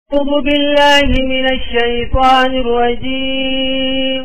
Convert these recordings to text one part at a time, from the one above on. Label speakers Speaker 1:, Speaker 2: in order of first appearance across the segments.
Speaker 1: أعوذ بالله من الشيطان الرجيم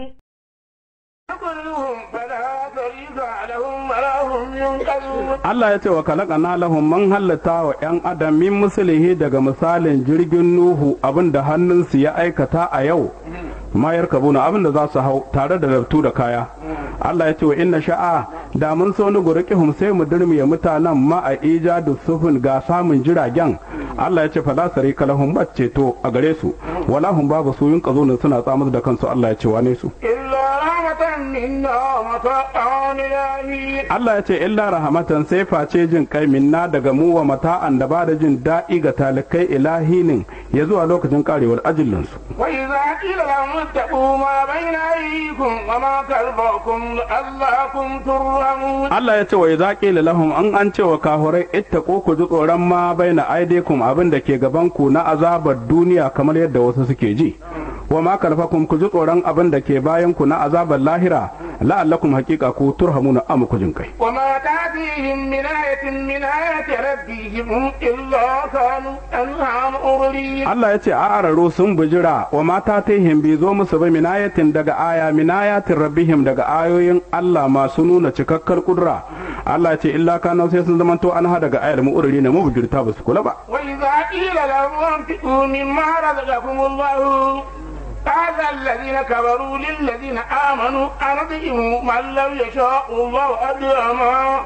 Speaker 2: كلهم فلا طريق لهم ولا هم ينقذون
Speaker 3: Allah ya ce wa kalakana lahum man hallata wa ‘yan adam min musulihi daga misalin jirgin Nuhu abin da hannunsu ya aikata a yau mayar kabuna abin da za su hau tare da laftu da kaya Allah ya ce wa inna sha'a da mun so ni gurqihum sai mu durmiye mutanen ma a ijadu sufun ga samun jiragen Allah ya ce fala sarika lahum ceto a gare su wala hum babu su yin suna tsamar da kansu Allah ya ce wane su
Speaker 2: إلا رحمة منا ومتاعا إلهي
Speaker 3: Allah ya ce illa rahamatan sai face jin kai minna daga mu wa mata'an da ba da jin daɗi ga talikai ilahinin ya zuwa lokacin karewar ajillinsu.
Speaker 2: وإذا قيل لهم اتقوا ما بين أيديكم وما خلفكم لعلكم ترحمون
Speaker 3: Allah ya ce wa idza qila lahum an an ce wa kahurai ittaqu ku ji tsoron ma baina aidikum abin da ke gaban ku na azabar duniya kamar yadda wasu suke ji. Wa ma kalfakum ku ji tsoron abin da ke bayan ku na azabar lahira la'allakum haqiqa ku turhamuna am ku jin kai.
Speaker 2: وما تأتيهم من آية من آيات ربهم إلا كانوا أنها مؤردين
Speaker 3: Allah ya ce a araro sun bujira wa mata ta bai zo musu ba minayatin daga aya minayatin rabbihim daga ayoyin Allah masu nuna cikakkar kudura Allah ya ce illa kana sai sun zamanto an ha daga ayar mu'urri ne mubujirta ba su kula ba
Speaker 2: وإذا قيل لهم انفقوا مما رزقكم الله قال الذين كفروا للذين آمنوا أنطعموا من لو يشاء الله أدعما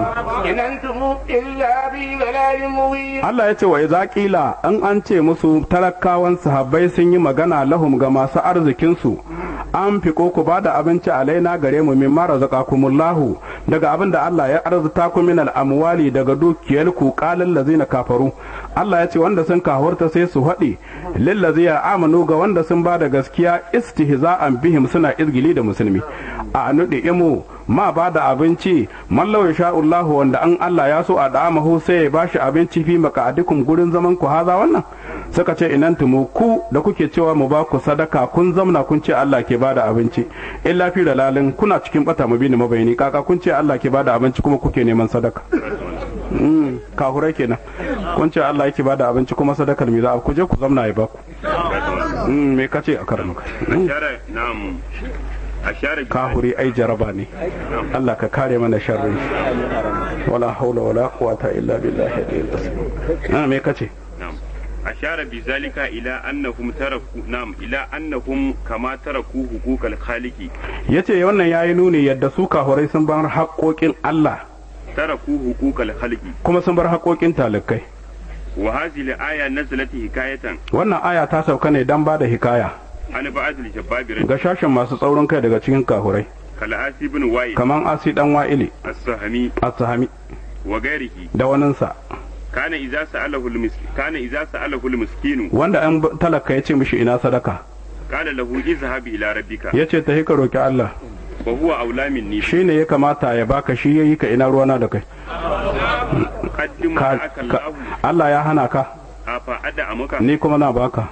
Speaker 2: إن أنتم إلا في ضلال مبين
Speaker 3: Allah ya ce wa idza qila an an ce musu talakawan sahabbai sun yi magana lahum ga masu arzikin su an fiko ku ba da abinci alaina gare mu min mara zaqakumullahu daga abin da Allah ya arzuta ku min amwali daga dukiyar ku qalal ladzina kafaru Allah ya ce wanda sun kahurta sai su haɗe lillazina amanu ga wanda sun ba da gaskiya istihza'an bihim suna izgili da musulmi a nuɗe imu ma ba da abinci mallau ya sha'ullahu wanda an Allah ya so a da'amahu sai ya bashi abinci fi maka'adikum gurin zaman ku haza wannan suka ce inan tumu ku da kuke cewa mu ba ku sadaka kun zamna kun ce Allah ke bada abinci illa fi dalalin kuna cikin bata mabini mabayani kaka kun ce Allah ke bada abinci kuma kuke neman sadaka Mm, kahurai kenan kun ce Allah yake bada abinci kuma sadakar me za a ku je ku zamna ya baku Mm, me kace a karamuka
Speaker 4: ashara na'am ashara
Speaker 3: kahuri ai jaraba ne Allah ka kare mana sharrin shi wala haula wala quwata illa billahi al-aliyyil azim na me kace
Speaker 4: na'am ashara bi zalika ila annahum taraku na'am ila annahum kama taraku huquqal khaliqi
Speaker 3: yace wannan yayi nuni yadda su kahurai sun bar haƙoƙin Allah
Speaker 4: taraku huquqal khaliqi
Speaker 3: kuma sun bar haƙoƙin talikai
Speaker 4: wa hadhihi al-aya nazalat hikayatan
Speaker 3: wannan aya ta sauka ne dan bada hikaya
Speaker 4: an ba'd al-jabbabir
Speaker 3: ga shashin masu tsaurin kai daga cikin kahurai
Speaker 4: kal asibun wa'il
Speaker 3: kaman asi dan wa'ili
Speaker 4: as-sahmi
Speaker 3: as-sahami
Speaker 4: wa ghairihi
Speaker 3: da waninsa
Speaker 4: kana idza sa'alahu al-miskin kana idza sa'alahu al-miskinu
Speaker 3: wanda an talaka ya ce mishi ina sadaka
Speaker 4: qala lahu izhab ila rabbika
Speaker 3: ya ce ta ka roki Allah
Speaker 4: wa huwa aula minni
Speaker 3: shi ne ya kamata ya baka shi yayi ka ina ruwana da kai
Speaker 4: qaddim
Speaker 3: Ka-
Speaker 4: aka
Speaker 3: ka-
Speaker 4: Allah
Speaker 3: Allah ya hana ka
Speaker 4: afa ada amuka
Speaker 3: ni kuma na baka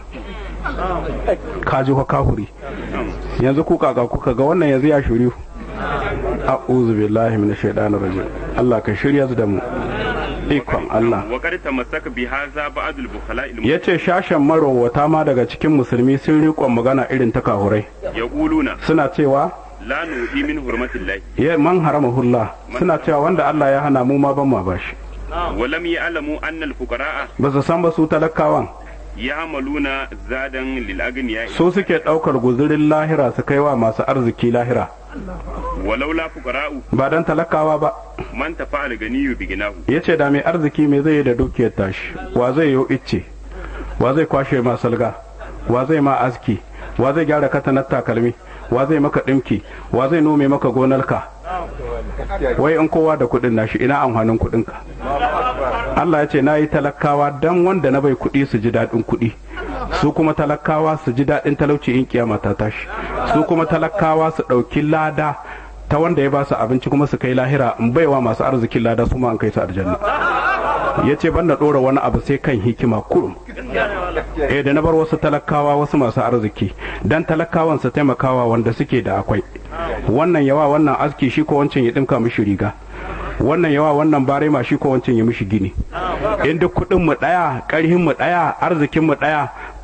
Speaker 3: ka ji fa kahuri yanzu ku kaka kuka ga wannan yanzu ya shiryu a'udhu billahi minash shaitanir rajim Allah ka shirya da mu ikon Allah
Speaker 4: wa qad tamassaka bi hadha ba'd al-bukhala
Speaker 3: yace shashen marowata ma daga cikin musulmi sun riƙon magana irin ta kahurai
Speaker 4: yaquluna
Speaker 3: suna cewa
Speaker 4: la nuhi min hurmatillahi
Speaker 3: ya man haramahullah suna cewa wanda Allah ya hana mu ma ban ma bashi
Speaker 4: wa lam ya'lamu anna al-fuqara'a
Speaker 3: ba su san ba su talakawan
Speaker 4: ya'maluna zadan lil aghniya
Speaker 3: su suke ɗaukar guzurin lahira su kai wa masu arziki lahira
Speaker 4: walau la fuqara'u
Speaker 3: ba dan talakawa ba
Speaker 4: man tafa'al ganiyyu bi ginahu
Speaker 3: yace da mai arziki me zai yi da dukiyar tashi wa zai yi icce wa zai kwashe ma salga wa zai ma aski wa zai gyara katanar takalmi wa zai maka ɗinki wa zai nome maka gonarka wai in kowa da kuɗin nashi ina amfanin kuɗinka Allah ya ce na yi talakawa dan wanda na bai kuɗi su ji daɗin kuɗi su kuma talakawa su ji daɗin talauci in kiyama ta tashi su kuma talakawa su ɗauki lada ta wanda ya ba su abinci kuma su kai lahira in baiwa masu arzikin lada su ma an kai su aljanna ya ce ban da ɗora wani abu sai kan hikima kurum eh da na bar wasu talakawa wasu masu arziki dan talakawan su taimakawa wanda suke da akwai wannan yawa wannan aski shi ko wancan ya dinka mishi riga wannan yawa wannan barema shi ko wancan ya mishi gini in duk kuɗin mu ɗaya ƙarhin mu ɗaya arzikin mu ɗaya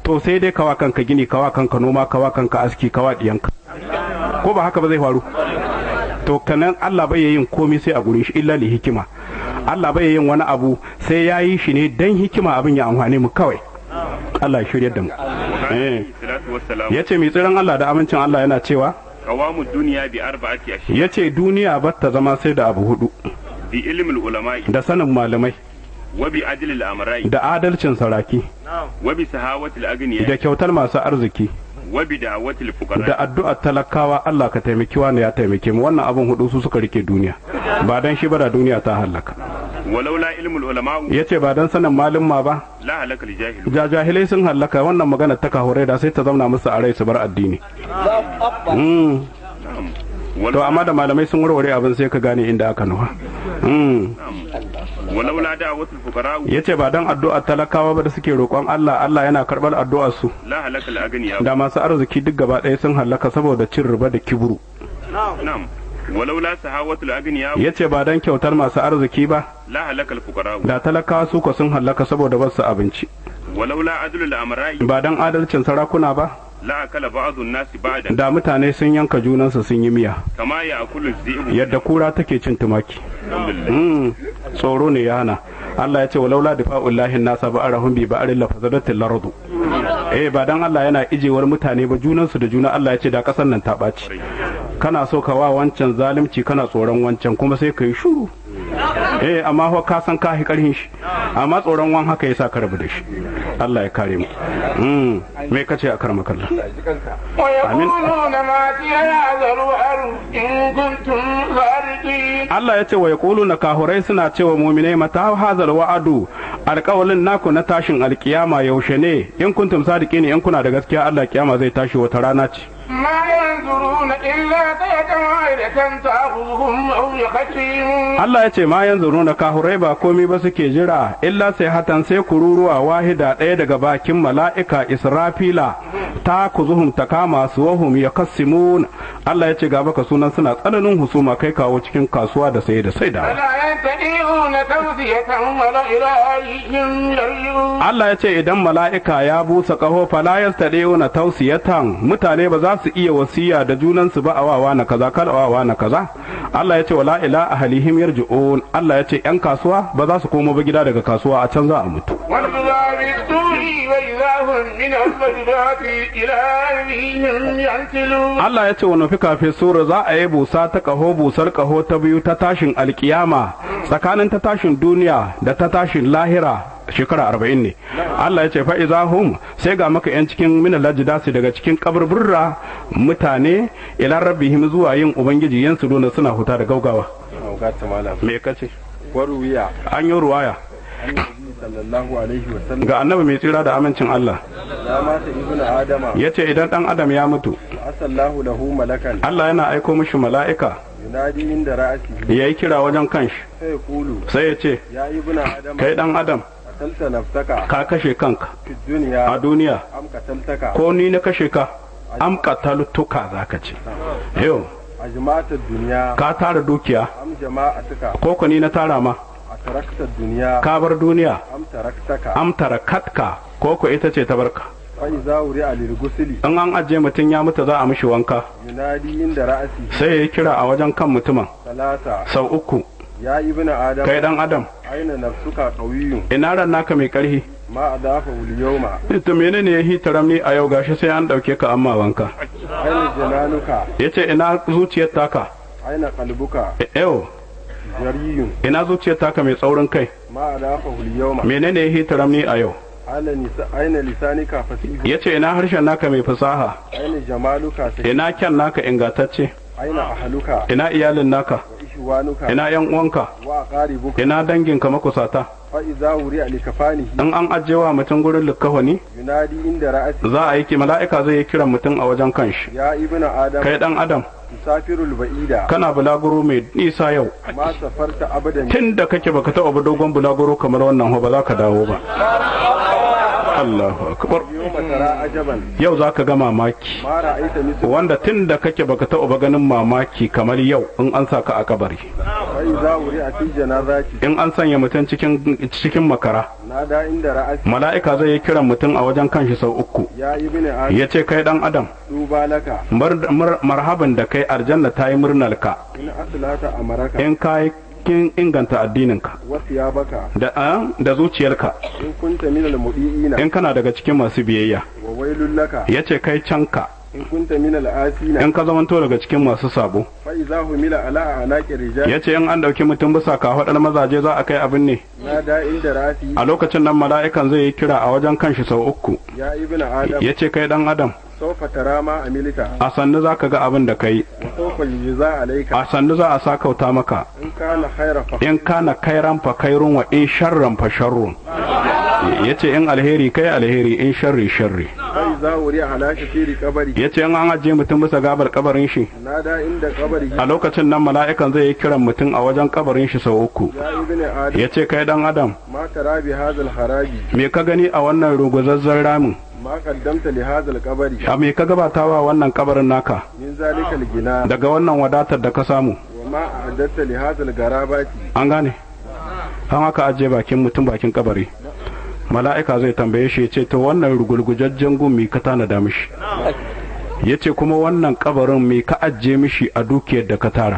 Speaker 3: to sai dai kawa kanka gini kawa kanka noma kawa kanka aski kawa diyanka ko ba haka ba zai faru to kanan Allah bai yin komai sai a gurin shi illa li hikima Allah bai yin wani abu sai ya yi shi ne dan hikima abin ya amfane mu kawai Allah ya shirya da mu eh
Speaker 4: salatu wassalam
Speaker 3: ya ce mai tsiran Allah da amincin Allah yana cewa
Speaker 4: qawamu dunya bi arba'ati ashya
Speaker 3: ya ce duniya ba ta zama sai da abu hudu
Speaker 4: bi ilmi ulama'i
Speaker 3: da sanin malamai
Speaker 4: wa bi adli al-amra'i
Speaker 3: da adalcin saraki
Speaker 4: wa bi sahawati al-aghniya
Speaker 3: da kyautar masu arziki
Speaker 4: wa bi da'wati al-fuqara
Speaker 3: da addu'ar talakawa Allah ka taimaki wani ya taimake mu wannan abin hudu su suka rike duniya ba dan shi ba da duniya ta halaka
Speaker 4: walaula ilmu al-ulama'u
Speaker 3: ya ce ba dan sanin malumma ba
Speaker 4: la halaka al-jahilu
Speaker 3: ja jahilai sun hallaka wannan magana ta kahure da sai ta zauna musu a rai su bar addini Mm. to amma da malamai sun warware abin sai ka gane inda aka nufa Mm.
Speaker 4: walaula da'wati al-fuqara
Speaker 3: ya ce ba dan addu'ar talakawa ba da suke roƙon Allah Allah yana karɓar addu'ar su
Speaker 4: la halaka al-aghniya
Speaker 3: da masu arziki duk gaba ɗaya sun hallaka saboda cin riba da kiburu
Speaker 4: na'am walaula sahawati al-aghniya
Speaker 3: ya ce ba dan kyautar masu arziki ba
Speaker 4: la halaka al-fuqara
Speaker 3: da talakawa su ko sun hallaka saboda basu abinci
Speaker 4: walaula adlu al-amra'i
Speaker 3: ba dan adalcin sarakuna ba
Speaker 4: la akala ba'dhu an-nasi ba'dan
Speaker 3: da mutane sun yanka junansu sun yi miya
Speaker 4: kama ya'kulu az-zi'bu
Speaker 3: yadda kura take cin tumaki
Speaker 4: alhamdulillah
Speaker 3: Mm, tsoro ne ya hana Allah ya ce walaula difa'ullahi nasa ba arahum bi ba'arin la fazadatil lardu eh ba dan Allah yana ijewar mutane ba junansu da juna Allah ya ce da kasar nan ta ɓaci kana so ka wa wancan zalunci kana tsoron wancan kuma sai ka yi shuru eh amma fa ka san ka hi karhin shi amma tsoron wan haka yasa ka rabu da shi Allah ya kare mu mm me kace a karma kallah
Speaker 2: ويقولون ما هذا الوهر إن كنتم صادقين
Speaker 3: Allah ya ce wa yaquluna kahurai suna cewa mu'minai mata hazal wa'adu alƙawalin naku na tashin alkiyama yaushe ne in kuntum sadiqin in kuna da gaskiya Allah kiyama zai tashi wata rana ce
Speaker 2: ما ينظرون إلا تية واحدة تأخذهم أو يختيمون
Speaker 3: Allah ya ce ma yanzu nuna kahurai ba komai ba suke jira illa sai hatan sai kururuwa wahida ɗaya daga bakin mala'ika Israfila ta kuzuhum ta kama su wahum ya kassimun Allah ya ce ga baka sunan suna tsananin husuma kai kawo cikin kasuwa da saye da saidawa
Speaker 2: فلا يستطيعون توصية ولا إلى أهلهم يرجعون
Speaker 3: Allah ya ce idan mala'ika ya busa ƙaho fala yastadi'una tausiyatan mutane ba za su iya wasiya da junansu ba a wawa na kaza kal wawa na kaza Allah ya ce wala ila ahlihim yarji'un Allah ya ce yan kasuwa ba za su komo ba gida daga kasuwa a can za a mutu
Speaker 2: ونبذى بالدور وإذا هم من الفجرات إلى أهلهم ينسلون
Speaker 3: Allah ya ce wa nufi kafin sura za a yi busa ta ƙaho busar ƙaho ta biyu ta tashin alkiyama tsakanin ta tashin duniya da ta tashin lahira shekara arba'in ne Allah ya ce fa'iza hum sai ga maka yan cikin minal lajidasi daga cikin kaburburra mutane ila rabbihim zuwa yin ubangiji yan su dona suna huta da gaugawa
Speaker 5: Aukata malam.
Speaker 3: me kace
Speaker 5: Waruwiya
Speaker 3: an yi ruwaya
Speaker 5: annabi sallallahu alaihi wa sallam
Speaker 3: ga annabi mai tsira da amincin Allah
Speaker 5: ya mata ibnu adama
Speaker 3: ya ce idan dan adam ya mutu
Speaker 5: asallahu lahu malakan
Speaker 3: Allah yana aiko mishi mala'ika
Speaker 5: yunadi inda ra'asi
Speaker 3: ya yi kira wajen kanshi
Speaker 5: sai kulu
Speaker 3: sai ya ce
Speaker 5: ya ibnu adama
Speaker 3: kai dan adam
Speaker 5: qatalta nafsaka
Speaker 3: ka kashe kanka
Speaker 5: fi
Speaker 3: a
Speaker 5: dunya
Speaker 3: duniya
Speaker 5: am qataltaka
Speaker 3: ko ni na kashe ka am qataltuka zaka ce yau
Speaker 5: ajma'ata dunya
Speaker 3: ka tara dukiya
Speaker 5: am jama'atuka
Speaker 3: ko ko ni na tara ma
Speaker 5: atarakta dunya
Speaker 3: ka bar duniya
Speaker 5: am taraktaka
Speaker 3: am tarakatka ko ko ita ce ta barka
Speaker 5: fa iza wuri'a lil gusli
Speaker 3: in an ajiye mutum ya mutu za a mishi wanka
Speaker 5: yunadi inda ra'asi
Speaker 3: sai ya yi kira a wajen kan mutumin
Speaker 5: salasa
Speaker 3: sau uku
Speaker 5: ya ibnu adama
Speaker 3: kai dan adam
Speaker 5: aina nafsuka qawiyyun
Speaker 3: ina ran naka mai karhi
Speaker 5: ma adafa wal yawma
Speaker 3: to menene ya hita ramni a yau gashi sai an dauke ka amma wanka
Speaker 5: aina jananuka
Speaker 3: yace ina zuciyar taka
Speaker 5: aina qalbuka
Speaker 3: yau
Speaker 5: jariyun
Speaker 3: ina zuciyar taka mai tsaurin kai
Speaker 5: ma adafa wal yawma
Speaker 3: menene ya hita ramni a yau
Speaker 5: aina nisa aina lisanika fasihu
Speaker 3: yace ina harshen naka mai fasaha
Speaker 5: aina jamaluka sai
Speaker 3: ina kyan naka ingantacce
Speaker 5: aina ahluka
Speaker 3: ina iyalin naka
Speaker 5: wa ishwanuka
Speaker 3: ina yan uwanka
Speaker 5: wa aqaribuka
Speaker 3: ina danginka makusata
Speaker 5: fa idza wuri'a likafanihi
Speaker 3: in an ajewa mutum gurin likkafani
Speaker 5: yunadi inda ra'asi
Speaker 3: za a yi ki mala'ika zai yi kiran mutum a wajen kanshi
Speaker 5: ya ibnu adam
Speaker 3: kai dan adam
Speaker 5: tusafirul ba'ida
Speaker 3: kana bulaguro mai nisa yau
Speaker 5: ma safarta abadan
Speaker 3: tun da kake baka taɓa ba dogon bulaguro kamar wannan ho ba za ka dawo ba Allahu akbar
Speaker 5: yawma tara ajaban
Speaker 3: yau zaka ga mamaki
Speaker 5: ma ra'aita mislu
Speaker 3: wanda tun da kake baka taɓa ba ganin mamaki kamar yau in an sa ka a kabari
Speaker 5: fa iza wuri'a fi janazati
Speaker 3: in an sanya mutum cikin cikin makara
Speaker 5: nada inda ra'asi
Speaker 3: mala'ika zai yi kiran mutum a wajen kanshi sau uku
Speaker 5: ya ibni adam
Speaker 3: ya ce kai dan adam
Speaker 5: duba laka
Speaker 3: mar- mar- marhaban da kai aljanna ta yi murnar ka
Speaker 5: in aslata amaraka
Speaker 3: in ka yi kin inganta addininka
Speaker 5: wa thiyabaka
Speaker 3: da a, da zuciyarka
Speaker 5: in kunta min al-mudiina
Speaker 3: in kana daga cikin masu biyayya
Speaker 5: wa wailul laka
Speaker 3: ya ce kai canka
Speaker 5: in kunta min al-asina
Speaker 3: in ka zamanto daga cikin masu sabo
Speaker 5: fa iza humila ala anaqi rijal
Speaker 3: ya ce in an ɗauki mutum bisa kafaɗar mazaje za a kai abin ne
Speaker 5: nada inda ra'asi
Speaker 3: a lokacin nan mala'ikan zai yi kira a wajen kanshi sau uku
Speaker 5: ya ibni adam
Speaker 3: ya ce kai dan adam
Speaker 5: sawfa tara ma amilita
Speaker 3: a sannu za ka ga abin da ka yi
Speaker 5: wa sawfa yujza alayka
Speaker 3: a sannu za a sakauta maka
Speaker 5: in kana khaira fa
Speaker 3: in kana kairan fa kairun wa in sharran fa sharrun ya ce in alheri kai alheri in sharri sharri
Speaker 5: fa iza wuri'a ala shafiri qabri
Speaker 3: ya ce in an ajiye mutum bisa gabar kabarin shi
Speaker 5: nada inda qabri
Speaker 3: a lokacin nan mala'ikan zai yi kiran mutum a wajen kabarin shi sau uku
Speaker 5: ya ibni adam
Speaker 3: ya ce kai dan adam
Speaker 5: ma tara bi hadha al-haraji
Speaker 3: me ka gani a wannan ruguzazzar ramin
Speaker 5: ma qaddamta li hadha al-qabri
Speaker 3: a me ka gabatawa wannan kabarin naka
Speaker 5: min zalika al-gina
Speaker 3: daga wannan wadatar da ka samu
Speaker 5: wa ma a'adatta li hadha al-garabati
Speaker 3: an gane an haka ajiye bakin mutum bakin kabari mala'ika zai tambaye shi ya ce to wannan rugulgujajjen gun me ka tanada mishi ya ce kuma wannan kabarin me ka ajiye mishi a dukiyar da ka tara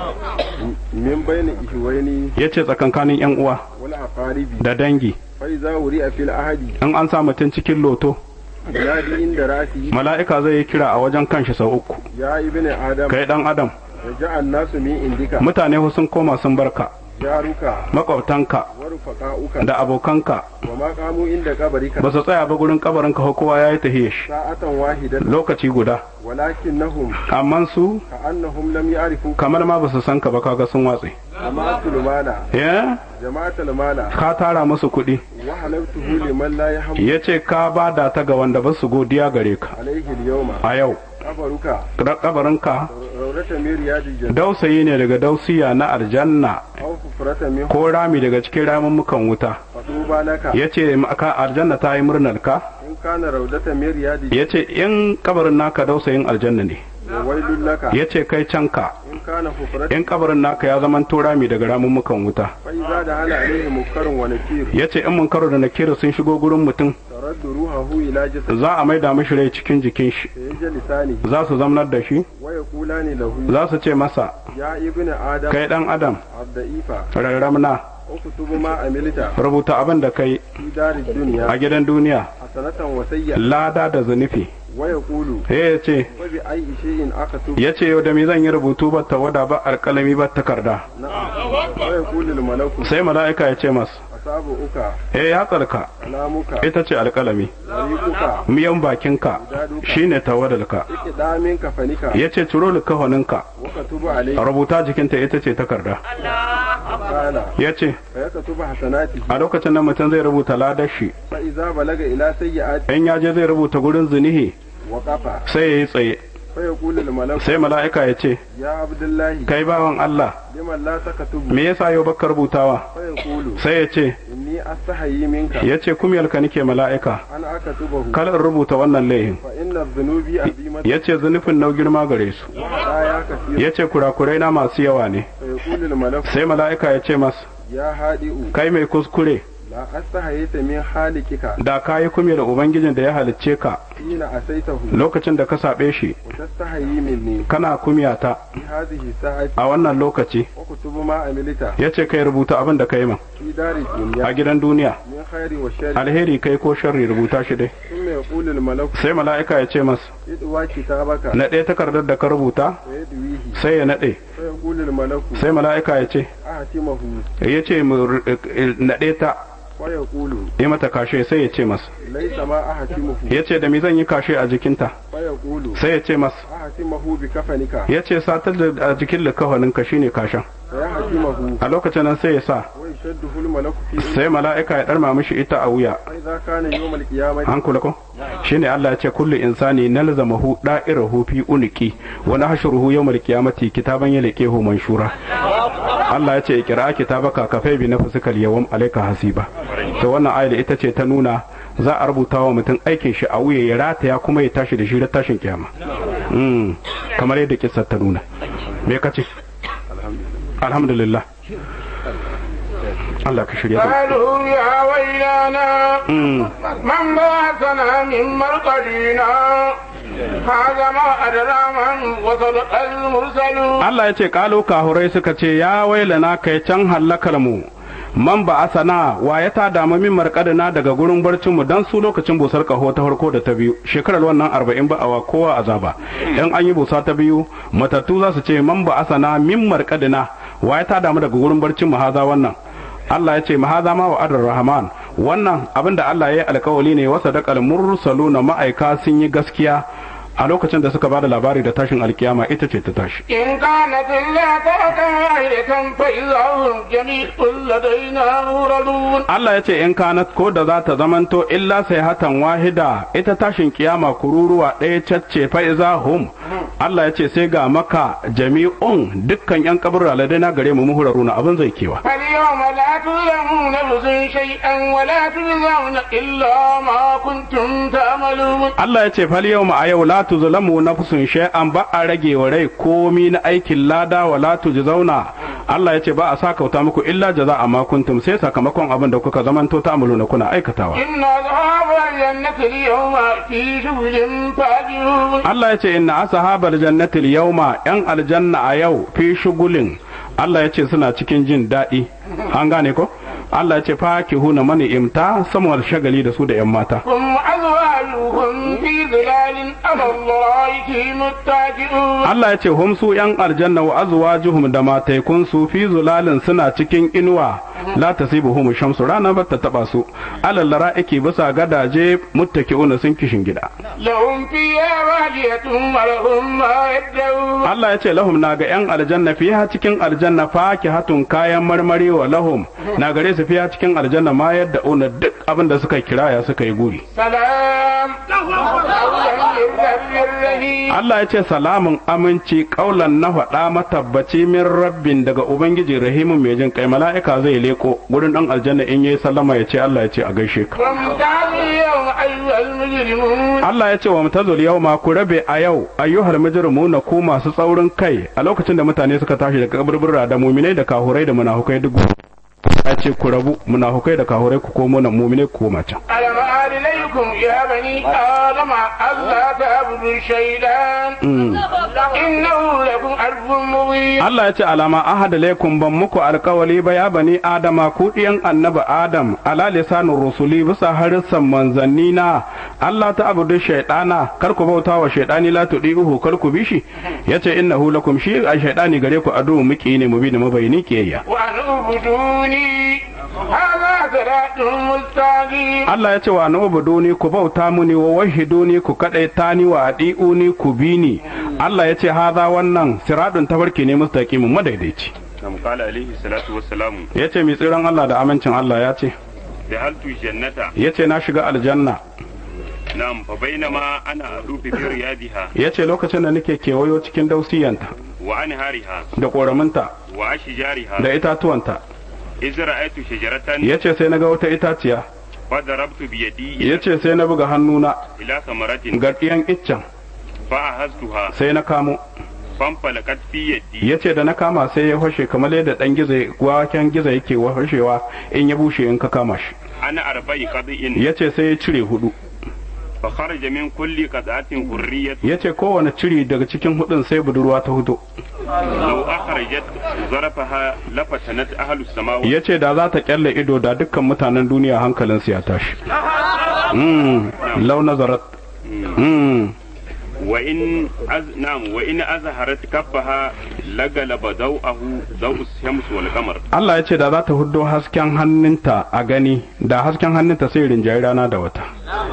Speaker 5: min bayni ihwaini
Speaker 3: ya ce tsakankanin yan uwa
Speaker 5: wal aqaribi
Speaker 3: da dangi
Speaker 5: fa iza wuri'a fil ahadi
Speaker 3: in an sa mutum cikin loto
Speaker 5: yadi inda ra'si
Speaker 3: mala'ika zai yi kira a wajen kanshi sau uku
Speaker 5: ya ibni adam
Speaker 3: kai dan adam
Speaker 5: raja'a an-nasu min indika
Speaker 3: mutane sun koma sun barka
Speaker 5: jaruka
Speaker 3: makwabtanka
Speaker 5: wa rufaqa'uka
Speaker 3: da abokanka
Speaker 5: wa ma qamu inda qabrika
Speaker 3: ba su tsaya ba gurin kabarinka ko kowa ya yi tahiyar shi
Speaker 5: sa'atan wahidatan
Speaker 3: lokaci guda
Speaker 5: walakinnahum
Speaker 3: amma su
Speaker 5: ka'annahum lam ya'rifu
Speaker 3: kamar ma ba su san ka ba kaga sun watse
Speaker 5: jama'atul mala
Speaker 3: ya
Speaker 5: jama'atul mala
Speaker 3: ka tara musu kuɗi
Speaker 5: wa halabtuhu liman la yahmu
Speaker 3: ya ce ka bada ta ga wanda ba su godiya gare ka
Speaker 5: alayhi al-yawma
Speaker 3: a yau
Speaker 5: qabaruka
Speaker 3: kabarinka
Speaker 5: rawrata min riyadil jannah
Speaker 3: dausayi ne daga dausiya na aljanna
Speaker 5: aw fufrata min
Speaker 3: ko rami daga cikin ramummukan wuta
Speaker 5: fatuba laka
Speaker 3: ya ce ka aljanna ta yi murnar ka
Speaker 5: in kana rawdata min riyadil
Speaker 3: ya ce in kabarin naka dausayin aljanna ne
Speaker 5: wa wailul laka
Speaker 3: ya ce kai canka
Speaker 5: in kana fufrata
Speaker 3: in kabarin naka ya zama rami daga ramummukan wuta
Speaker 5: fa iza da hala alayhi munkarun wa nakir
Speaker 3: ya ce in mun karo da nakira sun shigo gurin mutum
Speaker 5: taraddu ruhahu ila jasad
Speaker 3: za a maida mishi rai cikin jikin shi
Speaker 5: sayajli lisani
Speaker 3: za su zamnar da shi
Speaker 5: wa yaqulani lahu
Speaker 3: za su ce masa
Speaker 5: ya ibnu adam
Speaker 3: kai dan adam
Speaker 5: abda'ifa
Speaker 3: rarramna
Speaker 5: uktubu ma amilta
Speaker 3: rubuta abin da kai
Speaker 5: fi darid dunya
Speaker 3: a gidan duniya
Speaker 5: hasanatan wa sayya
Speaker 3: lada da zunufi
Speaker 5: wa yaqulu
Speaker 3: sai ya ce
Speaker 5: wa bi ayyi shay'in akatubu
Speaker 3: ya ce yau da me zan yi rubutu ba ta wada ba alƙalami ba takarda
Speaker 5: na'am wa yaqulu al malaku
Speaker 3: sai mala'ika ya ce mas
Speaker 5: asabu uka
Speaker 3: eh ya tsarka
Speaker 5: kalamuka
Speaker 3: ita ce alƙalami
Speaker 5: tariquka
Speaker 3: miyan bakinka shine tawadalka
Speaker 5: iqdamin kafanika
Speaker 3: ya ce ciro likahoninka
Speaker 5: wa katubu alayhi
Speaker 3: rubuta jikinta ita ce takarda
Speaker 5: qala
Speaker 3: ya ce
Speaker 5: fa yaktubu hasanatihi
Speaker 3: a lokacin nan mutum zai rubuta ladar shi
Speaker 5: fa iza balaga ila sayyi'ati
Speaker 3: in ya je zai rubuta gurin zunihi
Speaker 5: wa qafa
Speaker 3: sai ya yi tsaye
Speaker 5: fa yaqulu al malaku
Speaker 3: sai mala'ika ya ce
Speaker 5: ya abdullahi
Speaker 3: kai bawan Allah
Speaker 5: liman la takatubu
Speaker 3: me yasa yau baka rubutawa
Speaker 5: fa yaqulu
Speaker 3: sai ya ce
Speaker 5: inni astahayi minka
Speaker 3: ya ce kumyalka nike mala'ika
Speaker 5: an akatubahu
Speaker 3: kar in rubuta wannan laihin
Speaker 5: fa inna dhunubi azimatan
Speaker 3: ya ce zunufin nau girma gare su
Speaker 5: la ya kasir
Speaker 3: ya ce kurakurai na masu yawa ne
Speaker 5: fa yaqulu al malaku
Speaker 3: sai mala'ika ya ce mas
Speaker 5: ya hadi'u
Speaker 3: kai mai kuskure
Speaker 5: la astahayita min halikika
Speaker 3: da ka yi kumya da ubangijin da ya halicce ka
Speaker 5: hina asaitahu
Speaker 3: lokacin da ka saɓe shi
Speaker 5: wa tastahayi minni
Speaker 3: kana kumya ta
Speaker 5: fi hadhihi sa'ati
Speaker 3: a wannan lokaci
Speaker 5: wa kutubu ma amilita
Speaker 3: ya ce kai rubuta abin da ka yi man
Speaker 5: fi dari dunya
Speaker 3: a gidan duniya
Speaker 5: min khairi wa sharri
Speaker 3: alheri kai ko sharri rubuta shi dai
Speaker 5: thumma yaqulu al malaku
Speaker 3: sai mala'ika ya ce mas
Speaker 5: idwa kitabaka
Speaker 3: naɗe takardar da ka rubuta
Speaker 5: wa yadwihi
Speaker 3: sai ya naɗe
Speaker 5: fa yaqulu al malaku
Speaker 3: sai mala'ika ya ce
Speaker 5: ahtimahu
Speaker 3: ya ce mu ru- naɗe ta
Speaker 5: wa yaqulu
Speaker 3: yi mata kashe sai ya ce mas
Speaker 5: laysa ma ahtimahu
Speaker 3: ya ce da me zan yi kashe a jikinta
Speaker 5: fa yaqulu
Speaker 3: sai ya ce mas
Speaker 5: ahtimahu bi kafanika
Speaker 3: ya ce satar da a jikin likafaninka shine kashen
Speaker 5: fa yahtimahu
Speaker 3: a lokacin nan sai ya sa
Speaker 5: wa yashadduhu al malaku fi
Speaker 3: sai mala'ika ya ɗarma mishi ita a wuya
Speaker 5: fa idza kana yawm al qiyamati
Speaker 3: an kula ko shine Allah ya ce kullu insani nalzamahu da'irahu fi unqi wa nahshuruhu yawmal qiyamati kitaban yalqihu manshura Allah ya ce ikra kitabaka kafai bi nafsika al-yawm alayka hasiba to wannan ayat ita ce ta nuna za a rubuta wa mutum aikin shi a wuya ya rataya kuma ya tashi da shi da tashin kiyama Mm, kamar yadda kissa ta nuna me kace alhamdulillah Allah ka shirya da
Speaker 2: قالوا يا ويلنا
Speaker 3: Mm.
Speaker 2: من بعثنا من مرقدنا هذا ما أدرى من وصدق المرسلون
Speaker 3: Allah ya ce kalo kahurai suka ce ya wailana kai can hallakar mu man ba asana wa ya ta damu min markadina daga gurin barcin mu dan su lokacin busar kaho ta farko da ta biyu shekarar wannan arba'in ba awa kowa azaba in an yi busa ta biyu matattu za su ce man ba asana min markadina wa ya ta damu daga gurin barcin mu haza wannan Allah ya ce mahaza ma wa adar rahman wannan abinda Allah ya yi alkawali ne wasa da mursaluna ma'aika sun yi gaskiya a lokacin da suka bada labari da tashin alkiyama ita ce ta tashi
Speaker 2: إن كانت إلا ترة واحدة فإذا هم جميع لدينا موردون
Speaker 3: Allah ya ce in kanat ko da za ta zamanto illa sai hatan wahida ita tashin kiyama kururuwa ɗaya cacce fa'iza hum Allah ya ce sai ga maka jami'un dukkan yan kaburra ladaina gare mu muhuraruna abin zai kewa
Speaker 2: فاليوم لا تظلمون نفس شيئا ولا تجزون إلا ما كنتم تعملون
Speaker 3: Allah ya ce fal yau a yau la tuzlamu nafsun shay'an ba a rage wa rai komi na aikin lada wa la tujzauna Allah ya ce ba a sakauta muku illa jaza'a ma kuntum sai sakamakon abin da kuka zamanto ta na kuna aikatawa
Speaker 2: إن أصحاب الجنة اليوم في شغل فاجرون
Speaker 3: Allah ya ce inna ashabal jannati al-yawma yan aljanna a yau fi shugulin Allah ya ce suna cikin jin daɗi an gane ko Allah ya ce fakihuna mani imta samuwar shagali da su da yan mata
Speaker 2: هم أزواجهم في ظلال على الله متكئون
Speaker 3: Allah ya ce hum su yan aljanna wa azwajuhum da mataikun su fi zulalin suna cikin inuwa la tasibuhum shamsu rana ba ta taba su alal lara'iki bisa gadaje muttaki'una sun kishin gida
Speaker 2: لهم فيها واجهة ولهم ما يدعون
Speaker 3: Allah ya ce lahum na ga 'yan aljanna fiha cikin aljanna fakihatun kayan marmari wa lahum na gare su fiha cikin aljanna ma yadda una duk abin da suka kiraya suka yi guri
Speaker 2: سلام قولا من رب رحيم
Speaker 3: Allah ya ce salamun aminci kaulan na faɗa matabbaci min rabbin daga ubangiji rahimun mai jin kai mala'ika zai leko gurin dan aljanna in yayi sallama ya ce Allah ya ce a gaishe ka
Speaker 2: وامتازوا اليوم أيها المجرمون
Speaker 3: Allah ya ce wa mutazul yau ma ku rabe a yau ayyuhal mujrimuna ku masu tsaurin kai a lokacin da mutane suka tashi daga kaburbura da muminai da kahurai da munafukai duk ya ce ku rabu munafukai da kahurai ku komo nan muminai ku koma can
Speaker 2: ألم أعد إليكم يا بني آدم ألا تعبدوا الشيطان إنه لكم عدو مبين
Speaker 3: Allah ya ce alama ahada laikum ban muku alkawali ba ya bani adama ku ɗiyan annabi adam ala lisanin rusuli bisa harissan manzanni na Allah ta abudu shaidana kar ku bauta wa shaidani la tudihu kar ku bi shi yace innahu lakum shi a shaidani gare ku adu muki ne mubin mabayini kiyayya
Speaker 2: وأن اعبدوني هذا صراط مستقيم
Speaker 3: Allah ya ce wa na ubuduni ku bauta muni wa wahiduni ku kadaita ni wa adi'uni ku bi ni Allah ya ce haza wannan siradun tafarki ne mustaqimin madaidaici
Speaker 4: nam qala alaihi salatu wassalamu
Speaker 3: ya ce mai tsiran Allah da amincin Allah ya ce
Speaker 4: dahaltu jannata
Speaker 3: ya ce na shiga aljanna
Speaker 4: nam fa bainama ana adufi fi riyadiha
Speaker 3: ya ce lokacin da nake kewayo cikin dausiyanta
Speaker 4: wa anhariha
Speaker 3: da ƙoraminta
Speaker 4: wa ashjariha
Speaker 3: da itatuwanta
Speaker 4: iz ra'aytu shajaratan
Speaker 3: ya ce sai na ga wata itaciya
Speaker 4: fa darabtu bi yadi
Speaker 3: ya ce sai na buga hannuna
Speaker 4: ila samaratin
Speaker 3: ga ɗiyan iccen
Speaker 4: fa ahaztuha
Speaker 3: sai na kamo
Speaker 4: fanfalakat fi yadi
Speaker 3: ya ce da na kama sai ya fashe kamar yadda ɗan gizo waken gizo yake fashewa in ya bushe in ka kama shi
Speaker 4: ana arba'i qad'in
Speaker 3: ya ce sai ya cire hudu
Speaker 4: fa kharaja min kulli qad'atin hurriyat
Speaker 3: ya ce kowane ciri daga cikin hudun sai budurwa ta hudu
Speaker 4: law akhrajat zarafaha lafatanat ahlus samawati
Speaker 3: ya ce da za ta kyalle ido da dukkan mutanen duniya hankalinsu ya tashi mm. lau nazarat mm.
Speaker 4: wa in az nam wa in azharat kaffaha lagalaba daw'ahu daw'us shams wal qamar
Speaker 3: Allah ya ce da za ta huddo hasken hannunta a gani da hasken hannunta sai rinjayi rana da wata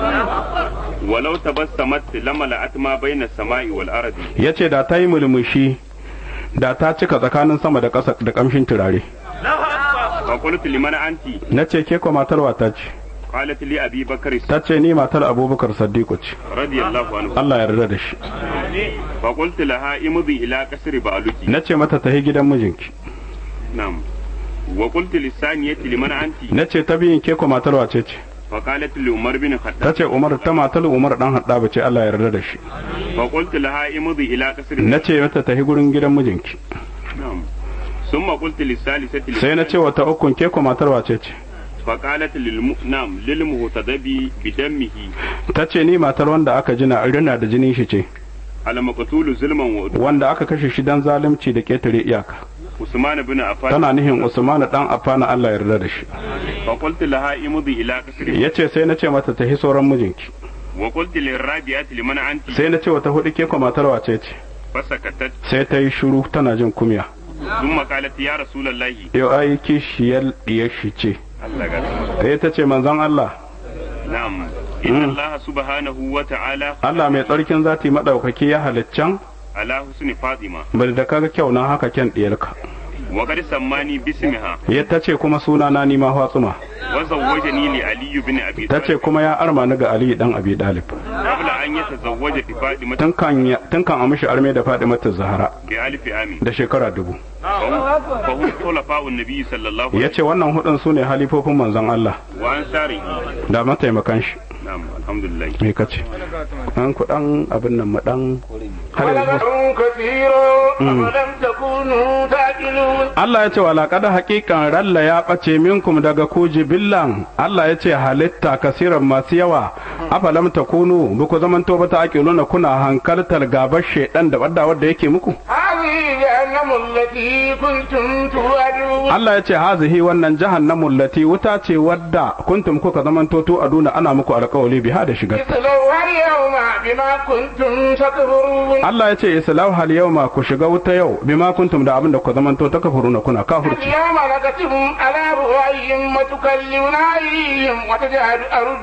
Speaker 4: walau tabassamat lamala'at ma bayna samai wal ardi
Speaker 3: ya ce da ta yi mulmushi da ta cika tsakanin sama da ƙasa da ƙamshin turare
Speaker 4: fa qultu liman anti
Speaker 3: na ce ke ko matar wata ce
Speaker 4: qalat li abi bakr
Speaker 3: ta ce ni matar abubakar saddiqu ce
Speaker 4: radiyallahu anhu
Speaker 3: Allah ya yarda da shi
Speaker 4: fa qultu laha imdi ila qasri ba'luki
Speaker 3: na ce mata tahi gidan mijinki
Speaker 4: nam wa qultu lisaniyati liman anti
Speaker 3: na ce ta biyin ke ko matar wace ce
Speaker 4: فقالت لعمر بن الخطاب
Speaker 3: tace Umar ta matar Umar dan Haddaba ce Allah ya yarda da shi
Speaker 4: فقلت لها امضي الى قصر
Speaker 3: nace mata tafi gurin gidan mijinki
Speaker 4: نعم ثم قلت للثالثة
Speaker 3: sai na ce wata ukun ke ko matar wace ce
Speaker 4: فقالت للم... نعم للمهتدب بدمه
Speaker 3: tace ni matar wanda aka jina rina da jinin shi ce
Speaker 4: المقتول ظلما وعدوان
Speaker 3: wanda aka kashe shi dan zalunci da ketare iyaka
Speaker 4: عثمان بن عفان
Speaker 3: tana nihin Usman dan Affan Allah ya yarda da shi
Speaker 4: فقلت لها امضي الى قصر
Speaker 3: yace sai na ce mata tafi sauran mijinki
Speaker 4: وقلت للرابعة لمن انت
Speaker 3: sai na ce wata hudu ke ko matar wace ce
Speaker 4: فسكتت
Speaker 3: sai ta yi shiru tana jin kumya
Speaker 4: ثم قالت يا رسول الله
Speaker 3: yau ai kishiyar diyar shi ce
Speaker 4: الله قال
Speaker 3: sai ta ce manzon Allah
Speaker 4: نعم إن الله سبحانه وتعالى
Speaker 3: Allah mai tsarkin zati madaukaki ya haliccan
Speaker 4: على حسن فاطمة
Speaker 3: bari da kaga kyau na haka kyan diyarka
Speaker 4: وقد سماني باسمها
Speaker 3: ya ta ce kuma suna na nima Fatsuma
Speaker 4: وزوجني لعلي بن أبي
Speaker 3: ta ce
Speaker 4: طالب
Speaker 3: kuma ya arma ni ga Ali dan Abi Dalib
Speaker 4: قبل أن يتزوج بفاطمة
Speaker 3: tun kan ya- tun kan a mishi arme da Fatimatu Zahra
Speaker 4: بألف عام
Speaker 3: da shekara dubu
Speaker 4: فهم فهم خلفاء النبي صلى الله عليه
Speaker 3: ya ce wannan hudun su ne halifofin manzon Allah
Speaker 4: وسلم وأنصاره
Speaker 3: da mataimakan shi
Speaker 4: نعم الحمد لله
Speaker 3: me kace an kudan abin nan mu dan har yanzu
Speaker 2: ولدهم كثير أفلم تكونوا تعقلون
Speaker 3: Allah ya ce wa laƙada haƙiƙan ralla ya ɓace minkum daga ku jibillan Allah ya ce halitta kasiran masu yawa afalam takunu ba ku zamanto ba ta aqiluna kuna hankaltar gabar shedan da wadda wadda yake muku
Speaker 2: هذه جهنم التي كنتم توعدون
Speaker 3: Allah ya ce hazihi wannan jahannamu lati wuta ce wadda kuntum kuka zamanto to aduna ana muku alƙawali biha da shigar
Speaker 2: اصلوها اليوم بما كنتم تكفرون
Speaker 3: Allah ya ce islahu hal yawma ku shiga wuta yau bima kuntum da abin da kuka zamanto takfuruna kuna kafirci
Speaker 2: اليوم نكتب على رؤيهم وتكلمنا أيديهم وتجعل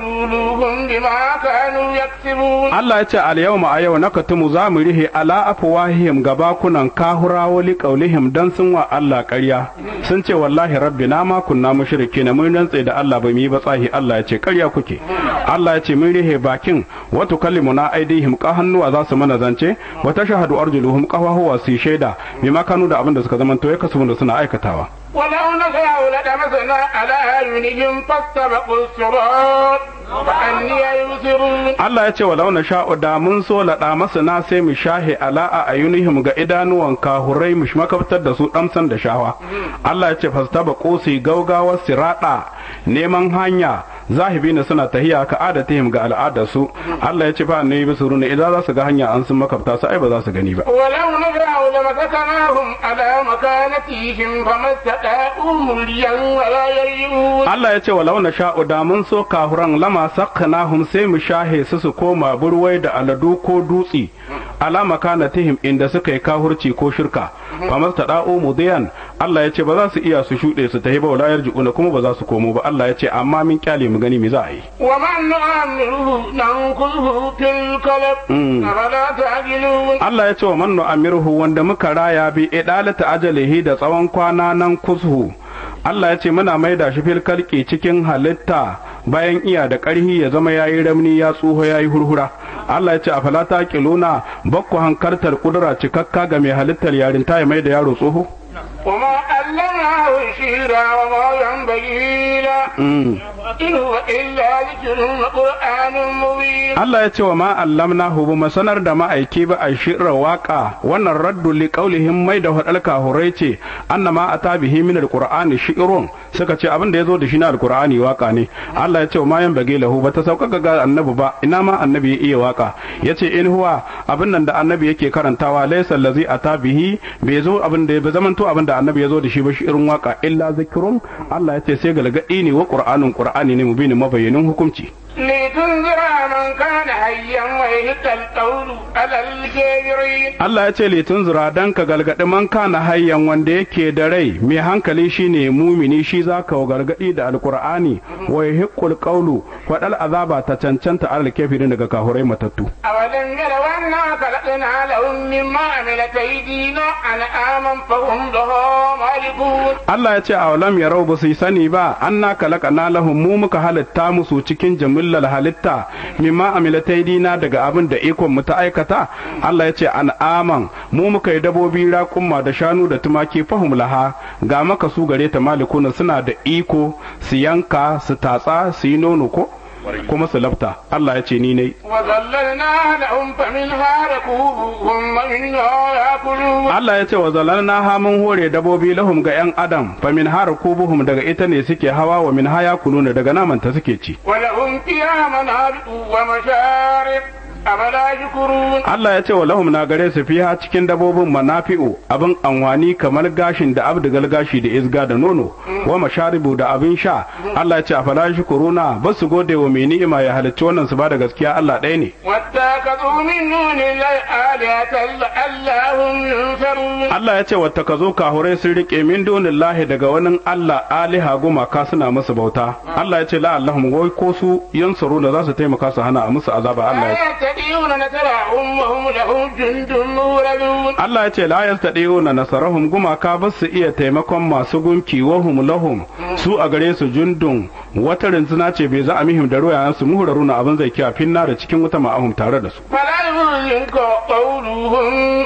Speaker 2: أرجلهم بما كانوا يكسبون
Speaker 3: Allah ya ce al yawma a yau nakatumu za mu rihe ala afwahihim gabakunan kahurawo li qaulihim dan sun wa Allah ƙarya sun ce wallahi rabbina ma kunna mushrikina mun rantse da Allah ba mu yi ba tsahi Allah ya ce ƙarya kuke Allah ya ce mun rihe bakin wa tukallimuna aidihim ka hannuwa za su mana zance wa tashhadu arjuluhum qawahuwa su shaida bima kanu da abin da suka zamanto ya kasu da suna aikatawa
Speaker 2: ولو نشاء لطمسنا على أعينهم فاستبقوا الصراط فأني يبصرون
Speaker 3: Allah ya ce wa launa sha'u da mun so laɗa masu na sai mu shahe ala a ayunihim ga idanuwan kahurai mu makabtar da su ɗamsan da shawa. Allah ya ce fastaba kosi gaugawar siraɗa neman hanya zahibi na suna tahiya ka adatihim ga al'adarsu. Allah ya ce fa annabi bisu runa idan za su ga hanya an sun makabta su ai ba za su gani ba.
Speaker 2: ولو نشاء لمسكناهم على مكانتهم فما استطاعوا مليا ولا يرجعون
Speaker 3: Allah ya ce wa launa sha'u da mun so kahuran lama sakkanahum sai mu shahe su su koma burwai da aladu ko dutsi alama kanatihim inda suka yi kahurci ko shirka fa mastada'u mudiyan Allah ya ce ba za su iya su shuɗe su tahi ba wala yarji'una kuma ba za su komo ba Allah ya ce amma min kyale mu gani me za a yi
Speaker 2: ومن نعمره ننقذه في القلب أفلا تعقلون
Speaker 3: Allah ya ce wa man nu'amiruhu wanda muka raya bi idalata ajalihi da tsawon kwana nan kushu Allah ya ce muna maida shi fil kalki cikin halitta bayan iya da ƙarhi ya zama yayi ramni ya tsuho yayi hurhura Allah ya ce a falata kiluna bakku hankartar kudura cikakka ga mai halittar yarinta ya mai da yaro tsoho
Speaker 2: وما علمناه الشعر وما ينبغي له إن هو إلا ذكر وقرآن مبين
Speaker 3: Allah ya ce wa ma allamnahu ba mu sanar da ma'aiki ba a shirar waka wannan raddu li qaulihim mai da hadal kahurai ce annama ata bihi min alqur'ani shi'run suka ce abin da yazo da shi na alqur'ani waka ne Allah ya ce wa ma yan bage lahu ba ta sauka ga annabi ba ina ma annabi ya iya waka yace in huwa abin nan da annabi yake karantawa laysa allazi ata bihi bai zo abin da ya zamanto abin da annabi yazo da shi ba shi'run waka illa zikrun Allah ya ce sai galgadi ne wa qur'anun qur'ani ne mubinin mabayyanin hukunci
Speaker 2: لتنذر من كان حيا ويهد القول على الكافرين
Speaker 3: Allah ya ce litun zura dan ka galgadi man kana hayyan wanda yake da rai mai hankali shine mumini shi zaka wa gargadi da alqur'ani wa yahiqqul qawlu fadal azaba ta cancanta alal kafirin daga kahurai matattu
Speaker 2: أولم يروا أنا خلقنا لهم مما عملت أيدينا أنعاما فهم لها مالكون
Speaker 3: Allah ya ce a walam ya rau ba su yi sani ba an na kalaka na lahum mu muka halitta musu cikin jamillar halitta mimma amilataidina daga abin da ikon mu ta aikata Allah ya ce an aman mu muka yi dabobi raƙumma da shanu da tumaki fahum laha ga maka su gare ta malikuna suna da iko su yanka su tatsa su yi nono ko kuma su lafta Allah ya ce ni ne
Speaker 2: وذللنا لهم فمنها ركوبهم ومنها يأكلون
Speaker 3: Allah ya ce wa zalalna ha mun hore dabobi lahum ga yan adam fa min har kubuhum daga ita ne suke hawa wa min haya kuluna daga naman ta suke ci
Speaker 2: ولهم فيها منابع ومشارب أفلا يشكرون
Speaker 3: Allah ya ce wa lahum na gare su fiha cikin dabobin manafi'u abin anwani kamar gashin da abdugal gashi da izga da nono wa masharibu da abin sha Allah ya ce a fala shukuruna ba su gode wa mai ni'ima ya halicci wannan su ba da gaskiya Allah ɗaya ne
Speaker 2: واتخذوا من دون الله آلهة لعلهم ينصرون
Speaker 3: Allah ya ce wata ka zo kahurai sun rike min dunillahi daga wani Allah aliha gumaka suna musu bauta Allah ya ce la'allahum wai ko su yansuruna za su taimaka su hana a musu azaba Allah ya
Speaker 2: لا يستطيعون نصرهم وهم لهم جند مولدون
Speaker 3: Allah ya ce la yastadiuna nasarahum gumaka ba su iya taimakon masu gunki wahum lahum su a gare su jundun wata rinzuna ce bai za a mihim da ruwayan su muhuraruna abin zai kiya finna da cikin wuta ma'ahum tare da su
Speaker 2: فلا يحزنك قولهم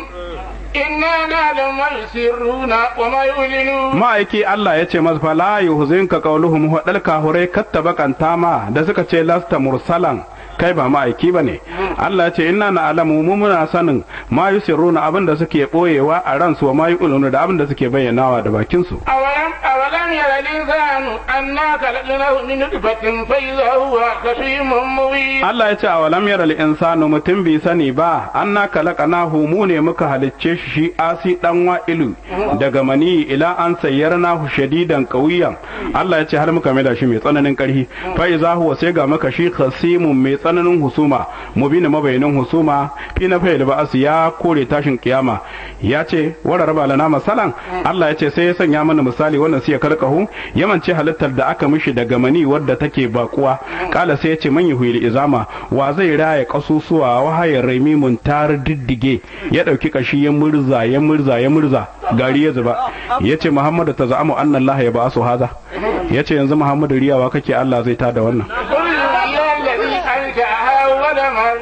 Speaker 2: إنا نعلم ما يسرون وما يعلنون
Speaker 3: ma'aiki Allah ya ce masa fa la yuhzinka qawluhum huwa kahurai kattaba kantama da suka ce lasta mursalan kai ba ma'aiki ba ne Allah ya ce inna na alamu mu muna sanin ma yusirruna abin da suke boyewa a ransu wa ma yu'linu da abin da suke bayyanawa da bakin su
Speaker 2: أولم أولم ير الإنسان أنا خلقناه من نطفة فإذا هو خصيم مبين
Speaker 3: Allah ya ce a walam yara insanu mutum bai sani ba anna kalaqanahu mu ne muka halicce shi shi asi dan wa'ilu daga mani ila an sayyarnahu shadidan qawiyan Allah ya ce har muka maida shi mai tsananin karhi fa iza huwa sai ga maka shi khasimun mai tsananin husuma mubin mabainin husuma fi na fa'il ba'as ya kore tashin kiyama ya ce wara raba lana masalan Allah ya ce sai ya sanya mana misali wannan sai ya karkahu yamance halittar da aka mishi daga mani wadda take bakuwa kala sai ya ce man yuhil izama wa zai raya kasusuwa wahayar raimi mun tar diddige ya dauki kashi ya murza ya murza ya murza gari ya zuba ya ce muhammadu ta za'amu annallaha ya ba su haza ya ce yanzu muhammadu riyawa kake Allah zai tada wannan
Speaker 2: قل هي الذي أنشأها أول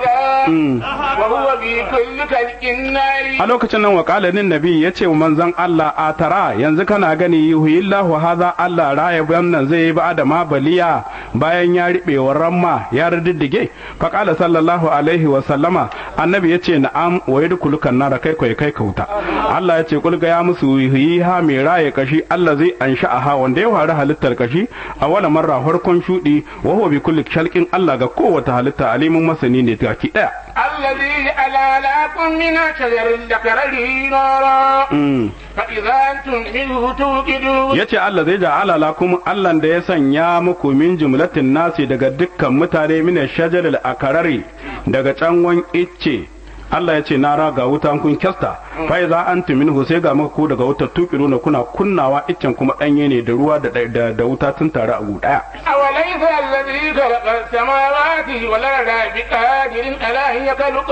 Speaker 2: مرة وهو بكل خلق عليم
Speaker 3: a lokacin nan wakalinin nabi ya ce wa manzon Allah a tara yanzu kana gani yuhillahu haza Allah raya wannan zai yi ba da ma baliya bayan ya riɓe wa ramma ya riddige fa qala sallallahu alaihi wa sallama annabi ya ce na'am wa yadkhulukan nar kai kai kai kauta Allah ya ce kul ga ya musu ha mai raye kashi Allah zai ansha'aha wanda ya fara halittar kashi a wala marra farkon shudi wa huwa bi kulli shalqin Allah ga kowace halitta alimin masani ne gaki daya
Speaker 2: الذي جعل لكم من شجر الذكر نارا فإذا أنتم منه توقدون
Speaker 3: ya ce Allah zai ja'ala lakum Allah da ya sanya muku min jumlatin nasi daga dukkan mutane min shajaril akarari daga canwan icce Allah ya ce na raga wuta kun kyasta fa iza antum minhu sai ga muku daga wutar tukiruna kuna kunnawa iccen kuma danye ne da ruwa da da, da wuta tun tare a daya
Speaker 2: أوليس الذي خلق السماوات والأرض بقادر على أن يخلق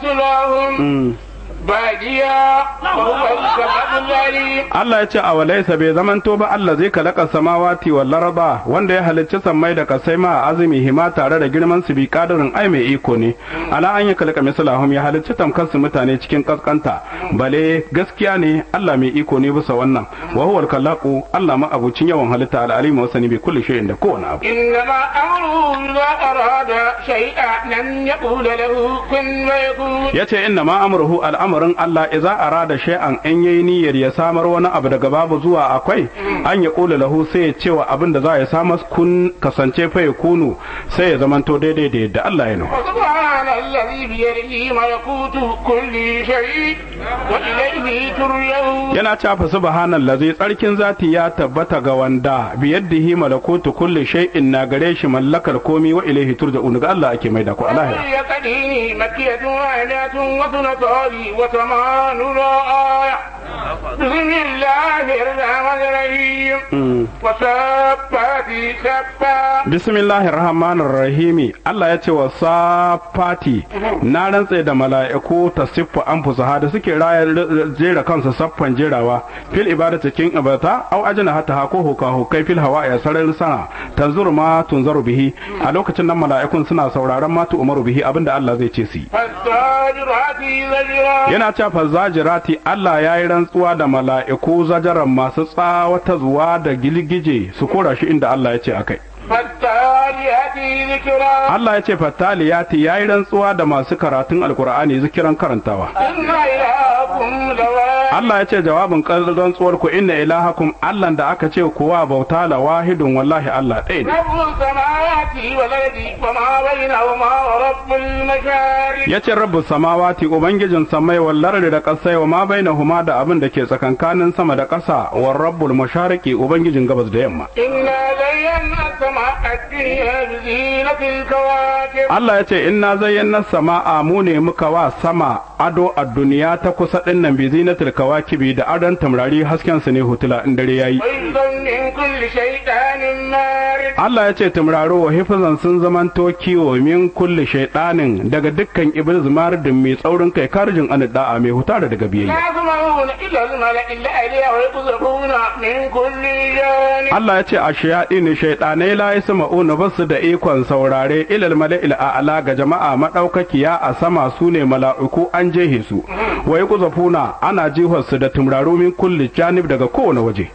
Speaker 2: مثلهم باديا وهو السميع العليم
Speaker 3: Allah ya ce a walaisa bai zamanto ba Allah zai kalaka samawati wal laraba wanda ya halicci sammai da kasai ma azumi hima tare da girman su bi kadarin ai mai iko ne ala an ya kalaka misalahum ya halicci tamkar su mutane cikin kaskanta bale gaskiya ne Allah mai iko ne bisa wannan wa huwa al Allah ma abucin yawan halitta al alim wa sani bi kulli shay'in da kowane abu
Speaker 2: إنما أمره إذا أراد شيئا أن يقول له كن فيكون
Speaker 3: yace inna ma amruhu al'amarin Allah idza arada shay'an in yayi niyyar ya samar wani abu daga babu zuwa akwai an ya kula lahu sai ya cewa abin da za ya samar kun kasance fa ya kunu sai ya zamanto daidai da yadda Allah ya nufa
Speaker 2: وسبحان الذي بيده ملكوت كل شيء وإليه ترجعون
Speaker 3: yana cewa subhanallazi tsarkin zati ya tabbata ga wanda biyaddihi malakutu kulli shay'in na gare shi mallakar komi wa ilaihi turja'un ga Allah ake maida ku alahira
Speaker 2: وهي قديني مكية آيات وثنتان وثمان آية بسم الله الرحمن الرحيم وسبات سبا
Speaker 3: bismillahir rahmanir rahimi Allah ya ce wa safati na rantse da mala'iku ta siffa an fusaha da suke raya jera kansu saffan jerawa fil ibada cikin ibata au ajina hata ha ko huka hukai fil hawa ya sararin sana tanzuru ma tunzaru bihi a lokacin nan mala'ikun suna sauraron ma tu umaru bihi abinda Allah zai ce su yi
Speaker 2: فالزاجرات زجرا
Speaker 3: yana cewa fazzajirati Allah ya yi rantsuwa da mala'iku zajaran masu tsawata zuwa da gilgije su kora shi inda Allah ya ce akai
Speaker 2: فالتاليات ذكرا
Speaker 3: Allah ya ce fattaliyati yayi rantsuwa da masu karatun alkur'ani zikiran karantawa
Speaker 2: إن إلهكم لواحد
Speaker 3: Allah ya ce jawabin rantsuwar ku inna ilahakum Allah da aka ce kuwa bauta la wahidun wallahi Allah ɗaya ne
Speaker 2: رب السماوات والأرض وما بينهما ورب المشارق
Speaker 3: ya ce rabbu samawati ubangijin samai wallar da ƙasai wa ma bainahuma da abin da ke tsakankanin sama da ƙasa wa rabbul mashariki ubangijin gabas da yamma
Speaker 2: إنا زينا السماء الدنيا بزينة الكواكب
Speaker 3: Allah ya ce inna zayyana sama'a mu ne muka wa sama ado a duniya ta kusa din nan bi zinatul kawakibi da adon tamrari hasken su ne hutula in dare yayi
Speaker 2: وحفظا من كل شيطان مارد
Speaker 3: Allah ya ce tumraro wa hifzan sun zamanto kiwo min kulli shaydanin daga dukkan iblis maridin mai tsaurin kai karjin an da'a mai huta da daga biyayya
Speaker 2: لا يسمعون إلى الملأ الأعلى ويقذفون من كل جانب
Speaker 3: Allah ya ce a shayaɗi ne shaiɗanai la yasma'una basu da ikon saurare ilal mala'il a'la ga jama'a madaukakiya a sama su ne mala'iku an jehe su wa yaqzafuna ana jihar su da tumraro min kulli janib daga kowane waje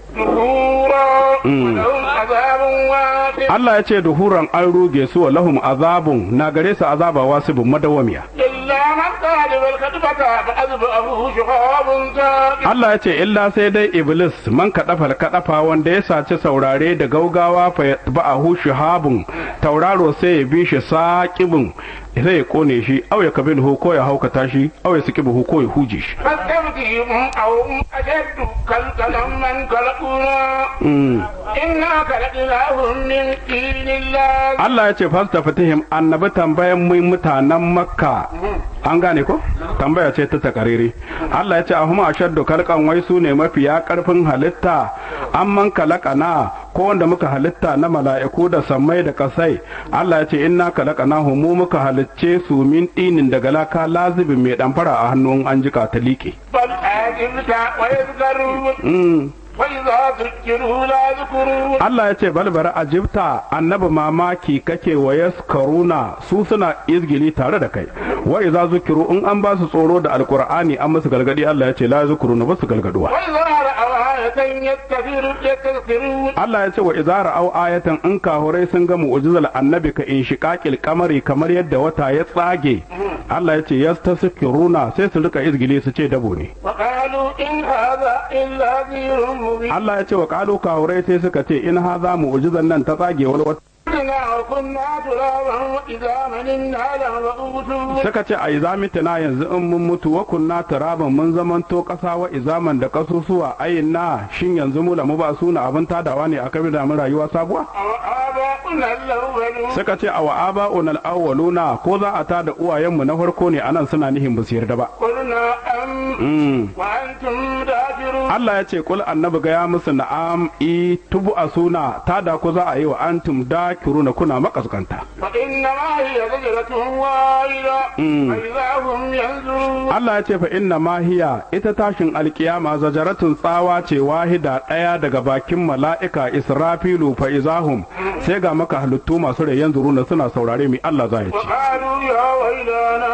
Speaker 2: نفورا ولهم عذاب واصب
Speaker 3: Allah ya ce duhuran an ruge su wa lahum azabun na gare su azaba wasibun madawamiya
Speaker 2: إلا من قال بالخطبة فأذبحه شهاب ثاقب
Speaker 3: Allah ya ce illa sai dai iblis man kaɗafa kaɗafa wanda ya saci saurare da gaugawa fa ba'ahu shihabun tauraro sai ya bi shi saƙibin sai ya kone shi au ya kabilhu ko ya haukata shi au ya sikibuhu ko ya huje shi
Speaker 2: فاستفتهم أو هم أشد خلقا من خلقنا
Speaker 3: Mm.
Speaker 2: إنا خلقناهم من طين الله
Speaker 3: Allah ya ce fasta fatihim annabi tambayan mu mutanen makka an gane ko tambaya ce ta takariri Allah ya ce ahuma ashaddu kalkan wai su ne mafiya karfin halitta amman kalakana ko wanda muka halitta na mala'iku da sammai da kasai Allah ya ce inna kalakana mu muka halicce su min dinin daga laka lazibin mai damfara a hannun an jika ta liƙe
Speaker 2: بل عجبت ويذكرون
Speaker 3: Mm.
Speaker 2: وإذا ذكروا لا يذكرون
Speaker 3: Allah ya ce balbara ajibta annabi mamaki kake wa yaskaruna su suna izgili tare da kai wa idza zukiru in an ba su tsoro da alqur'ani an musu galgadi Allah ya ce la yazkuruna ba su galgaduwa
Speaker 2: وإذا رأوا آية يستكبر- يستكبرون
Speaker 3: Allah ya ce wa idza ra'au ayatan in kahurai sun ga mu'jizal annabi ka in shiqaqil kamari kamar yadda wata ya tsage Allah ya ce yastaskiruna sai su rika izgili su ce dabo ne
Speaker 2: وقالوا إن هذا إلا ذكر مبين
Speaker 3: Allah ya ce wa qalu kahurai sai suka ce in haza mu'jizan nan ta tsage wani wata
Speaker 2: إنا وكنا ترابا وإذا مننا لمبعوثون
Speaker 3: suka ce a izamitina yanzu in mun mutu wa kunna turaban mun zamanto ƙasa wa izaman da kasusuwa ayin na shin yanzu mu lamu ba suna abin tadawa ne a kabir da mun rayuwa sabuwa
Speaker 2: وآباؤنا الأولون
Speaker 3: suka ce a wa'aba unal awwaluna ko za a tada uwayenmu na farko ne anan suna nihin ba su yarda ba
Speaker 2: قلنا أم
Speaker 3: Mm.
Speaker 2: وأنتم دافرون
Speaker 3: Allah ya ce kul annabi ga ya musu na'am i tubu a suna tada ku za a yi wa antum dakiruna kuna makaskanta
Speaker 2: فإنما هي زجرة واحدة
Speaker 3: Mm.
Speaker 2: فإذا هم ينظرون
Speaker 3: Allah ya ce fa inna ma hiya ita tashin alkiyama zajaratun tsawa ce wahida ɗaya daga bakin mala'ika Israfilu fa izahum sai ga maka halittu masu rai yanzu runa suna saurare mi Allah za ya ce.
Speaker 2: وقالوا يا ويلنا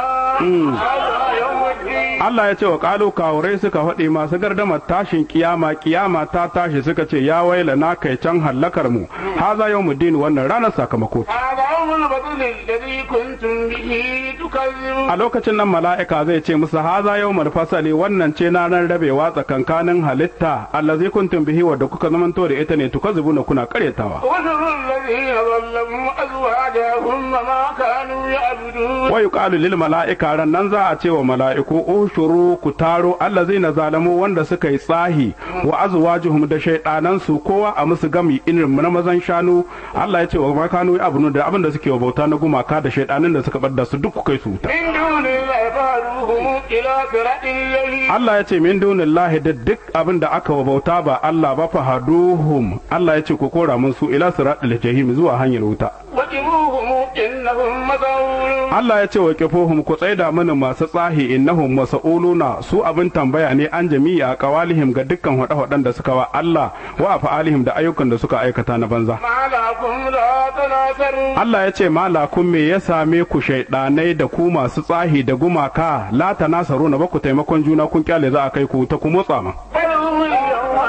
Speaker 2: هذا يوم الدين
Speaker 3: Allah ya ce wa kalu kawurai suka faɗi masu gardamar tashin kiyama kiyama ta tashi suka ce ya waila na kai can hallakar mu haza yau din wannan ranar sakamako ce.
Speaker 2: هذا يوم البطل الذي كنتم به تكذبون
Speaker 3: a lokacin nan mala'ika zai ce musu haza yau fasali wannan ce na ran rabewa tsakankanin halitta allazi kuntum bihi wadda kuka zamanto da ita ne tukazibuna kuna karyatawa
Speaker 2: وشروا الذين ظلموا أزواجهم وما كانوا يعبدون
Speaker 3: wa yuqalu lil mala'ika ran nan za a ce wa mala'iku ushuru ku taro allazina zalamu wanda suka yi tsahi wa azwajuhum da shaydanan su kowa a musu gami irin na mazan shanu Allah ya ce wa makanu abunu da abin da suke wa bauta na gumaka da shaydanin da suka bar da su duk ku kai su wuta
Speaker 2: من دون الله فاروهم إلى صراط الجحيم
Speaker 3: Allah ya ce min dunillahi da duk abin da aka wa bauta ba Allah ba fahaduhum Allah ya ce ku kora mun su ila siratil jahim zuwa hanyar wuta
Speaker 2: وقفوهم إنهم مسؤولون
Speaker 3: Allah ya ce wa kifohum ku tsaida mana masu tsahi innahum mas'uluna su abin tambaya ne an jami'a qawalihim ga dukkan hada-hadan da suka wa Allah wa afalihim da ayyukan da suka aikata na banza
Speaker 2: ما لكم لا تناصرون
Speaker 3: Allah ya ce malakun me ya same ku shaidanai da ku masu tsahi da gumaka la tanasaru na ba ku taimakon juna kun kyale za a kai ku ta ku motsa ma
Speaker 2: بل هم اليوم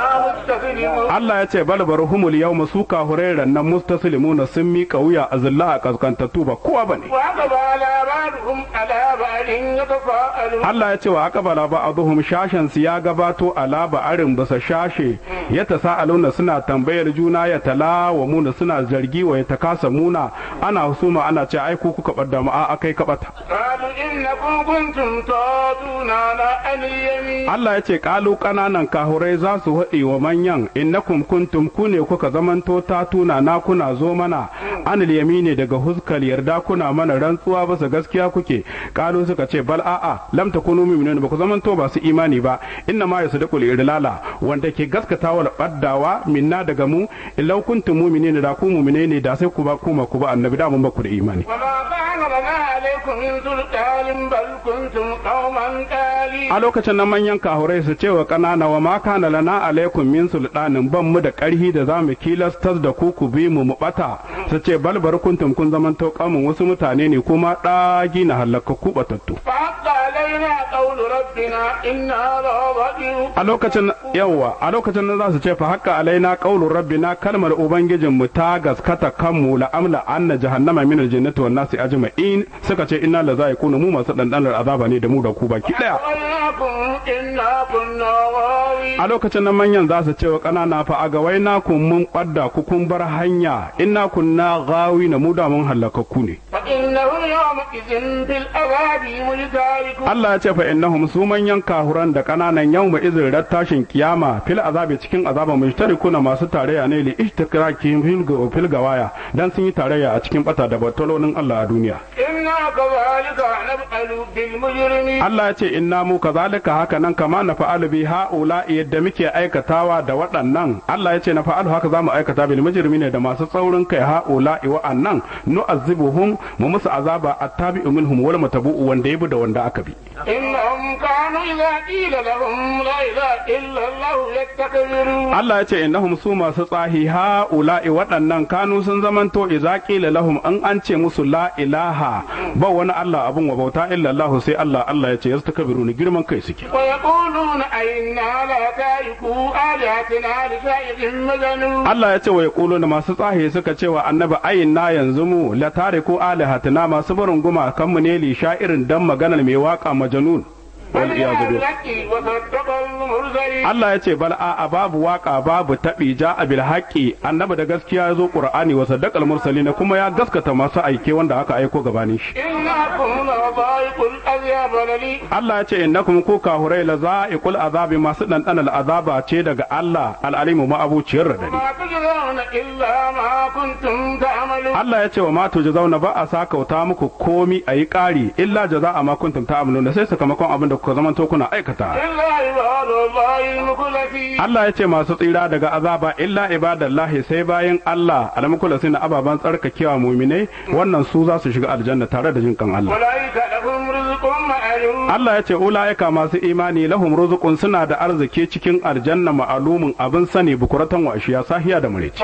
Speaker 2: مستسلمون
Speaker 3: Allah ya ce bal barhumul yawma su kahurai rannan mustaslimuna sun miƙa wuya a zilla a kaskantattu ba kowa bane
Speaker 2: وأقبل بعضهم على بعض يتفاءلون
Speaker 3: Allah ya ce wa aqbala ba'dhum shashan su ya gabato ala ba'arin basa shashe ya tasaaluna suna tambayar juna ya talawamuna suna zargi wa ya takasamuna ana husuma ana ce ai ku kuka bar mu a akai kabata
Speaker 2: قالوا إنكم كنتم تاتوننا عن اليمين
Speaker 3: Allah ya ce kalu kananan kahurai za su haɗe wa manyan innakum kuntum ku ne kuka zamanto ta tuna na kuna zo mana anil yamini daga huskal yarda kuna mana rantsuwa ba su gaskiya kuke kalu suka ce bal a'a lam takunu mu'minun ba ku zamanto ba su imani ba inna ma yasdaqul irlala wanda ke gaskata wal baddawa minna daga mu illau kuntum mu'minin da ku mu'mine ne da sai ku ba kuma ku ba annabi da mun ba ku da imani
Speaker 2: وما كان لنا عليكم من سلطان بل كنتم قوما طالين
Speaker 3: a lokacin nan manyan kahurai su ce wa ƙanana wa ma kana lana alaikum min sultanin ban mu da ƙarhi da zamu kilastas da ku ku bi mu mu bata su ce balbar kuntum kun zaman to kamun wasu mutane ne kuma ɗagi na halakka ku batattu
Speaker 2: فحق علينا قول ربنا إنا لضالون
Speaker 3: a lokacin yawa a lokacin nan za su ce fa haqqa alaina qaulur rabbina kalmar ubangijin mu ta gaskata kanmu la amla anna jahannama min aljannati wan nasi ajma'in suka ce inna la za'iquna mu masu dandanar azaba ne da mu da ku baki daya
Speaker 2: وإنكم إنا كنا غاوين
Speaker 3: a lokacin nan manyan za su ce wa ƙanana fa a gawai na kun mun ɓadda ku kun bar hanya inna kunna gawi na mu da mun halakakku ne
Speaker 2: فإنهم يومئذ في العذاب مشتركون
Speaker 3: Allah ya ce fa innahum su manyan kahuran da ƙananan yau ma izin tashin kiyama fil azabi cikin azaba mushtarikuna masu tarayya ne li ishtirakihim fil ga- fil gawaya dan sun yi tarayya a cikin bata da batalonin Allah a duniya
Speaker 2: إنا كذلك نفعل بالمجرمين
Speaker 3: Allah ya ce inna mu kazalika haka nan kama na fa'alu bi haula yadda muke aikatawa da waɗannan Allah ya ce na fa'alu haka zamu aikata bil mujrimina da masu tsaurin kai haula wa'annan nu'azzibuhum mu musu azaba attabi'u minhum wal matabu'u wanda yabi da wanda aka bi
Speaker 2: إنهم كانوا إذا قيل لهم لا إله إلا الله يستكبرون
Speaker 3: Allah ya ce innahum su masu tsahi haula waɗannan kanu sun zamanto idza qila lahum an an ce musu la ilaha ba wani Allah abun wa bauta illa Allah sai Allah Allah ya ce yastakbiruna girman kai suke
Speaker 2: ويقولون أئنا لتاركوا آلهتنا لشيء مجنون
Speaker 3: Allah ya ce wa yaquluna masu tsahi suka ce wa annabi ayin na yanzu mu la tariku alihatina masu barin guma kan mu ne li sha'irin dan maganar mai waka majanun wal iyadu billah
Speaker 2: بالحق وصدق المرسلين
Speaker 3: Allah ya ce bal a babu waka babu taɓi ja a bil haqqi annabi da gaskiya ya zo qur'ani wa saddaqal mursalin kuma ya gaskata masu aike wanda aka aiko gabanin shi
Speaker 2: إنكم لضائق الأذياب لي
Speaker 3: Allah ya ce innakum ku kahurai la za'iqul azabi masu dandan azaba ce daga Allah al-alimu ma'abuciyar radadi
Speaker 2: ما تجزون إلا ما كنتم تعملون
Speaker 3: Allah ya ce wa matu jazauna ba a sakauta muku komi a yi ƙari illa jaza'a ma kuntum ta'maluna sai sakamakon abin da kuka zamanto kuna aikata
Speaker 2: إلا عباد الله المخلصين
Speaker 3: Allah ya ce masu tsira daga azaba illa ibadallahi sai bayan Allah almukulasin ababan tsarkakewa muminai wannan su za su shiga aljanna tare da jinkan Allah
Speaker 2: أولئك لهم رزق معلوم
Speaker 3: Allah ya ce ula'ika masu imani lahum rizqun suna da arziki cikin aljanna ma'alumin abin sani bukuratan wa ashiya sahiya da mureci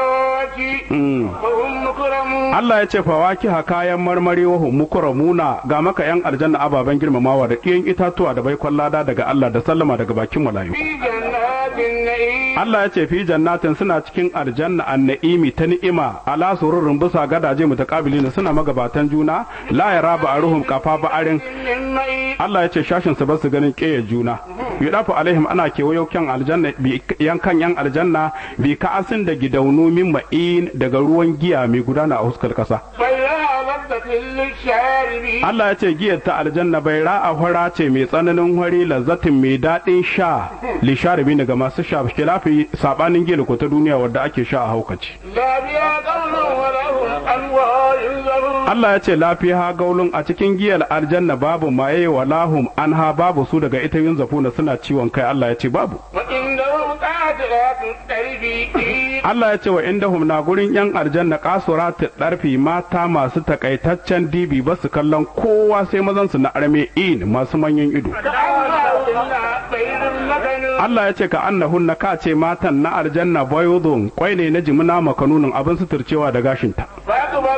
Speaker 2: فواكه
Speaker 3: Mm.
Speaker 2: وهم مكرمون
Speaker 3: Allah ya ce fawakiha kayan marmari wa hum mukramuna ga maka yan aljanna ababen girmamawa da ɗiyan itatuwa da baikon lada daga Allah da sallama daga bakin mala'iku
Speaker 2: في جنات النعيم
Speaker 3: Allah ya ce fi jannatin suna cikin aljanna an-na'imi ta ni'ima ala sururin bisa gadaje mutaqabilin suna magabatan juna la yara ba'aruhum qafa ba'arin
Speaker 2: من معين
Speaker 3: Allah ya ce shashin su basu ganin ƙeyar juna yudafu alaihim ana kewayo kyan aljanna bi yankan yan aljanna bi ka'asin da gidaunu min ma'in daga ruwan giya mai gudana a huskar kasa
Speaker 2: فيها لذة للشاربين
Speaker 3: Allah ya ce giyar ta aljanna bai ra'a hura ce mai tsananin hori lazzatin mai daɗin sha li sharibi daga masu sha kilafi sabanin giyar ko ta duniya wadda ake sha a haukaci
Speaker 2: لا بها قول ولهم أنواع زبون
Speaker 3: Allah ya ce lafiya gaulun a cikin giyar aljanna babu maye wa lahum anha babu su daga ita yin zafuna suna ciwon kai Allah ya ce babu
Speaker 2: وإنهم قاتلات التربية
Speaker 3: Allah ya ce wa indahum na gurin yan aljanna kasuratu darfi mata masu takaitaccen dibi ba su kallon kowa sai mazan su na arme in masu manyan ido
Speaker 2: كأنهن بيض مكنون
Speaker 3: Allah ya ce ka annahunna ka ce matan na aljanna bayudun kwai ne na jimina makanunin abin suturcewa da gashinta
Speaker 2: فأقبل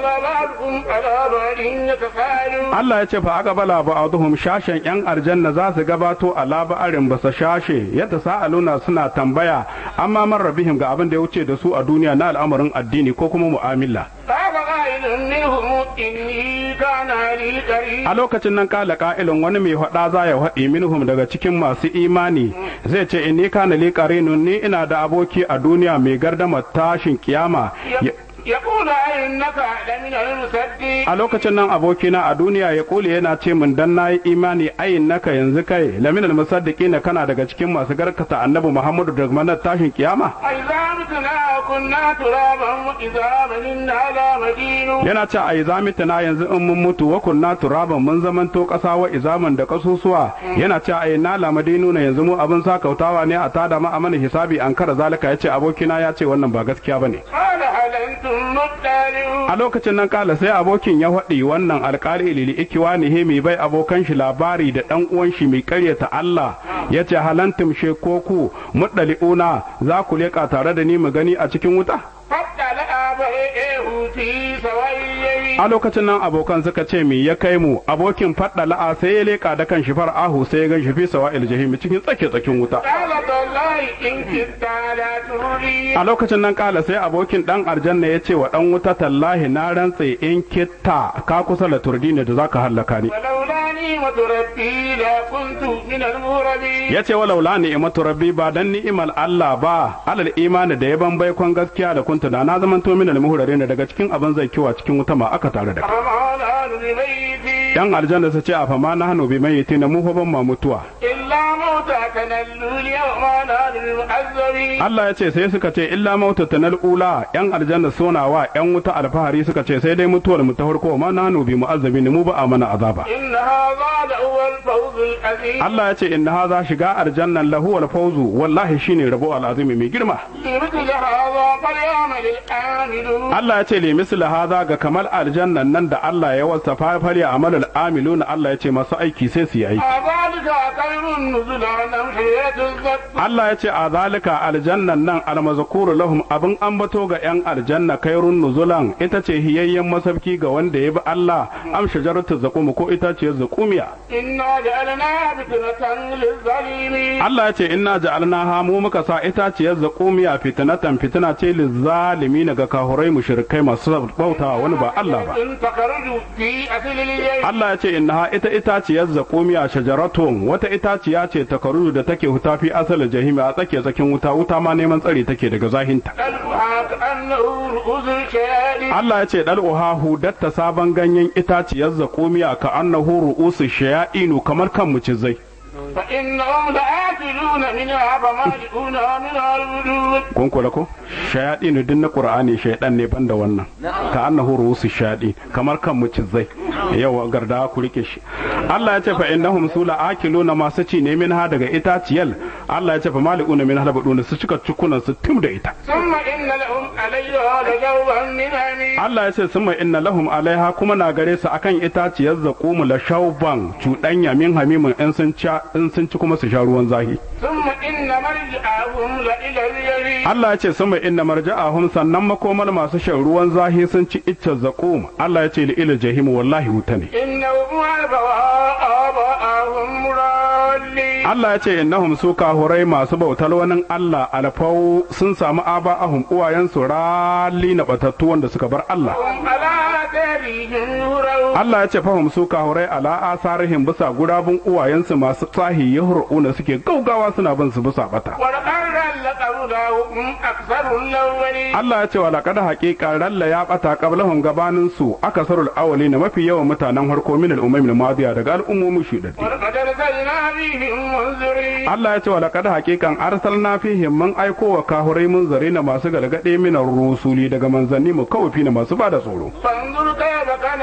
Speaker 2: بعضهم على بعض يتساءلون
Speaker 3: Allah ya ce fa aka bala ba'aduhum shashen yan aljanna za su gabato a laba'arin basa shashe yadda sa'aluna suna tambaya amma man rabihim ga abin da ya wuce da su a duniya na al'amarin addini ko kuma mu'amala
Speaker 2: قال قائل منهم إني كان لي قريب
Speaker 3: a lokacin nan kala ka'ilin wani mai faɗa za ya faɗi minhum daga cikin masu imani zai ce inni kana li qarinun ni ina da aboki a duniya mai gardama tashin kiyama Ya-
Speaker 2: يقول أئنك لمن المصدقين
Speaker 3: a lokacin nan abokina a duniya ya kule yana ce min dan nayi imani ayin naka yanzu kai lamin almusaddiqina kana daga cikin masu garkata annabi Muhammadu daga manar tashin kiyama
Speaker 2: أإذا متنا كنا ترابا وإذا منا لا مدين
Speaker 3: yana ce a izamita na yanzu in mun mutu wa kunna turaban mun zamanto ƙasa wa izaman da kasusuwa yana ce a na lamadinu na yanzu mu abin sakautawa ne a tada ma a mana hisabi an kara zalika yace abokina ya ce wannan ba gaskiya bane
Speaker 2: قال هل أنتم مطلعون
Speaker 3: a lokacin nan kala sai abokin ya faɗi wannan alƙali lili ikiwanihi mai bai abokan shi labari da ɗan uwan shi mai ƙaryata Allah ya ce halantum she ko ku muɗali'una za ku leƙa tare da ni mu gani a cikin wuta
Speaker 2: فاطلع فرئه في سواء اليمين
Speaker 3: a lokacin nan abokan suka ce me ya kai mu abokin faɗa la'a sai ya leƙa da kan shi far'ahu sai ya gan shi fi sawa'il jahim cikin tsake tsakin wuta
Speaker 2: قال تالله إن كدت لا تردين
Speaker 3: a lokacin nan kala sai abokin dan aljanna ya ce wa dan wuta tallahi na rantse in kitta ka kusa la turdini da zaka hallaka ni
Speaker 2: ولولا نعمة ربي لكنت من المهربين
Speaker 3: ya ce walau la ni'matu rabbi ba dan ni'imal Allah ba alal imani da yaban baikon gaskiya da kunta da na zaman to min al ne daga cikin abin zai kiwa cikin wuta ma aka tare da kai
Speaker 2: فما نحن بميتين
Speaker 3: yan aljanna su ce a fama na hanu bi mai na mu fa ban ma mutuwa
Speaker 2: إلا موتتنا الأولى وما نحن بمعذبين
Speaker 3: Allah ya ce sai suka ce illa mautatanal ula yan aljanna suna wa yan wuta alfahari suka ce sai dai mutuwar mu ta farko ma na hanu bi mu'azzabin mu ba a mana azaba
Speaker 2: إن هذا لهو الفوز العظيم
Speaker 3: Allah ya ce inna haza shiga aljannan lahu wal fawzu wallahi shine rabo al'azimi mai girma
Speaker 2: لمثل هذا فليعمل العاملون
Speaker 3: Allah ya ce li misli haza ga kamal aljannan nan da Allah ya wasa fafari amalul amiluna Allah ya ce masu aiki sai su yi aiki
Speaker 2: أذلك خير نزلا أم حياة الزكاة
Speaker 3: Allah ya ce a zalika aljannan nan almazkuru lahum abin ambato ga yan aljanna kairun nuzulan ita ce hiyayyen masabki ga wanda ya bi Allah am shajaratu zaqum ko ita ce zaqumiya
Speaker 2: إنا جعلناها فتنة للظالمين
Speaker 3: Allah ya ce inna ja'alnaha mu muka sa itaciyar zaqumiya fitnatan fitina ce lizzalimin ga kahurai mushrikai masu bautawa wani ba Allah ba
Speaker 2: إن تخرج في أصل اليم
Speaker 3: Allah ya ce innaha ita itaciyar zaqumiya shajaratun wata itaciya ce ta karuju da take huta fi asalin jahimi a tsake tsakin wuta wuta ma neman tsari take daga zahinta
Speaker 2: قلبها كأنه رؤوس الشياطين
Speaker 3: Allah ya ce dal'uha hudatta sabon ganyen itaciyar zaqumiya ka annahu ru'usu shaya'inu kamar kan mucizai
Speaker 2: فإنهم لآكلون منها فمالئون منها الوجود
Speaker 3: kun kula ko shayadinu din na qur'ani shaydan ne banda wannan ka annahu ru'usu shayadi kamar kan mucizai yawa garda ku rike shi Allah ya ce fa innahum sula akiluna masu ci ne minha daga itaciyal Allah ya ce fa mali'una minha labuduna su cika cikunan su tim da ita
Speaker 2: ثم إن لهم عليها لشوبا من حميم
Speaker 3: Allah ya ce summa inna lahum alaiha kuma na gare su akan itaciyar zaqumu la shauban cuɗanya min hamimin in sun ci in sun ci kuma su sha ruwan zahi
Speaker 2: ثم إن مرجعهم لإلى اليمين
Speaker 3: Allah ya ce summa inna marja'ahum sannan makomar masu shan ruwan zahi sun ci iccen zaqum Allah ya ce li ila jahim wallahi wuta ne
Speaker 2: إنهم ألفوا آباءهم ضالين
Speaker 3: Allah ya ce innahum su kahurai masu bautar wani Allah alfau sun samu aba'ahum uwayensu rali na batattu wanda suka bar Allah
Speaker 2: هم على آثارهم يهرعون
Speaker 3: Allah ya ce fahim su kahurai ala asarihim bisa gurabun uwayensu masu tsahi yahru'una suke gaugawa suna bin su bisa bata
Speaker 2: ولقد لقولهم أكثر الأولين
Speaker 3: Allah ya ce wa laqad haqiqa ralla ya bata qablahum gabanin su akasarul awwalina mafi yawan mutanen harko min al-umam al-madiya daga al'ummomi shudaddi
Speaker 2: ولقد أرسلنا فيهم منذرين
Speaker 3: Allah ya ce wa laqad haqiqan arsalna fihim man aiko wa kahurai munzarina masu galgade min rusuli daga manzanni mu kawfi na masu bada tsoro
Speaker 2: فانظر كيف كان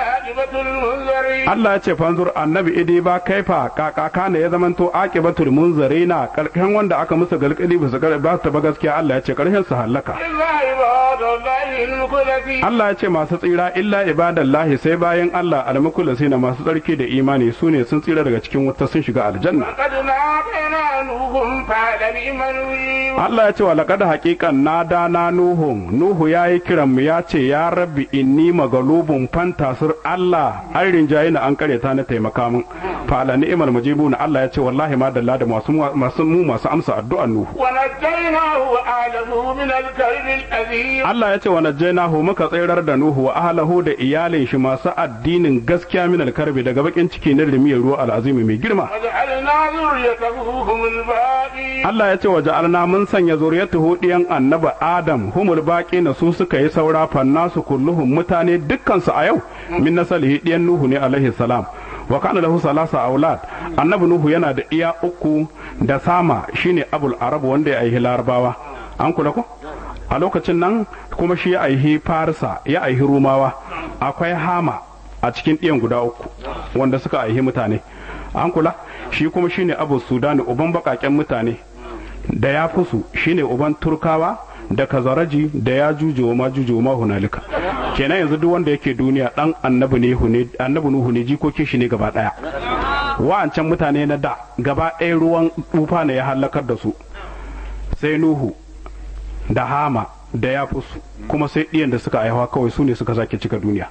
Speaker 2: عاقبة المنذرين
Speaker 3: Allah ya ce fanzur annabi idi ba kaifa kakaka ne ya zamanto aqibatul munzarina karkan wanda aka musu galkali ba su ba ta ba gaskiya Allah ya ce karshen su halaka
Speaker 2: إلا عباد الله المخلصين
Speaker 3: Allah ya ce masu tsira illa ibadallahi sai bayan Allah almukullasina masu tsarki da imani su ne sun tsira daga cikin wuta sun shiga aljanna
Speaker 2: قد ناقينا نوح فعل بمن
Speaker 3: Allah ya ce wa laqad haqiqan nada na nuhu nuhu yayi kiran mu ya ce ya rabbi inni magalubun fantasir Allah an rinjaye na an kareta na taimaka min fa ala ni'mal mujibuna Allah ya ce wallahi ma dalla da masu masu mu masu amsa addu'an nuhu
Speaker 2: ونجيناه وأهله من الكرب الأذيم
Speaker 3: Allah ya ce wa najjaynahu muka tsirar da Nuhu wa ahlahu da iyalin shi masu addinin gaskiya min alkarbi daga bakin ciki na rimiyar ruwa al'azimi mai girma
Speaker 2: وجعلنا ذريته هم الباقين
Speaker 3: Allah ya ce wa ja'alna mun sanya zuriyatuhu diyan annabi Adam humul baqi na su suka yi saura fannasu kulluhum mutane dukkan su a yau min nasalihi diyan Nuhu ne alaihi salam wa kana lahu salasa aulad annabi Nuhu yana da iya uku da sama shine abul arab wanda ya aihi larabawa an kula ko a lokacin nan kuma shi ya aihi farisa ya aihi rumawa akwai hama a cikin ɗiyan guda uku wanda suka aihi mutane an kula shi kuma shine abu sudani uban baƙaƙen mutane da ya fusu shine uban turkawa da kazaraji da ya juje wa ma juje wa ma hunalika kenan yanzu duk wanda yake duniya dan annabi ne hune annabi nuhu ne jikokin shi ne gaba daya wa'ancan mutane na da gaba ɗaya ruwan tufa ne ya halakar da su sai nuhu da hama da ya fusu kuma sai ɗiyan da suka aihawa kawai su ne suka sake cika duniya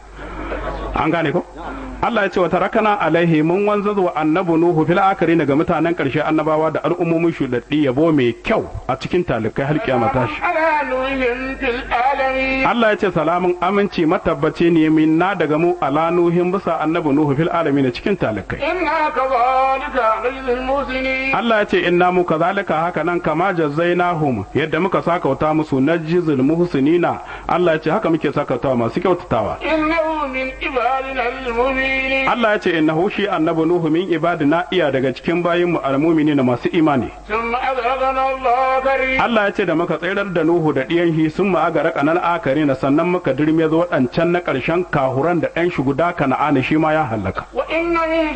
Speaker 3: an gane ko Allah ya ce wa tarakana alaihi mun wanzar wa annabi Nuhu fil akari daga mutanen karshe annabawa da al'ummomin shudaddi yabo mai kyau a cikin talikai har kiyama tashi
Speaker 2: على نوح في العالمين
Speaker 3: Allah ya ce salamun aminci matabbaci ne minna daga mu ala nuhin bisa annabi Nuhu fil alamin cikin talikai
Speaker 2: إنا كذلك نجزي المحسنين
Speaker 3: Allah ya ce inna mu kazalika haka nan kama jazzainahum yadda muka sakauta musu najzil muhsinina Allah ya ce haka muke sakauta masu kyautatawa
Speaker 2: إنه من عبادنا المؤمنين
Speaker 3: Allah ya ce innahu shi annabi Nuhu min ibadina iya daga cikin bayin mu almu'minina masu imani
Speaker 2: ثم أغرقنا الله كريم
Speaker 3: Allah ya ce da muka tsayar da Nuhu da ɗiyan shi sun ma'agara kanan akari na sannan muka dirme zo waɗancan na ƙarshen kahuran da ɗan shi guda kana'ana shi ma ya hallaka.
Speaker 2: وإن من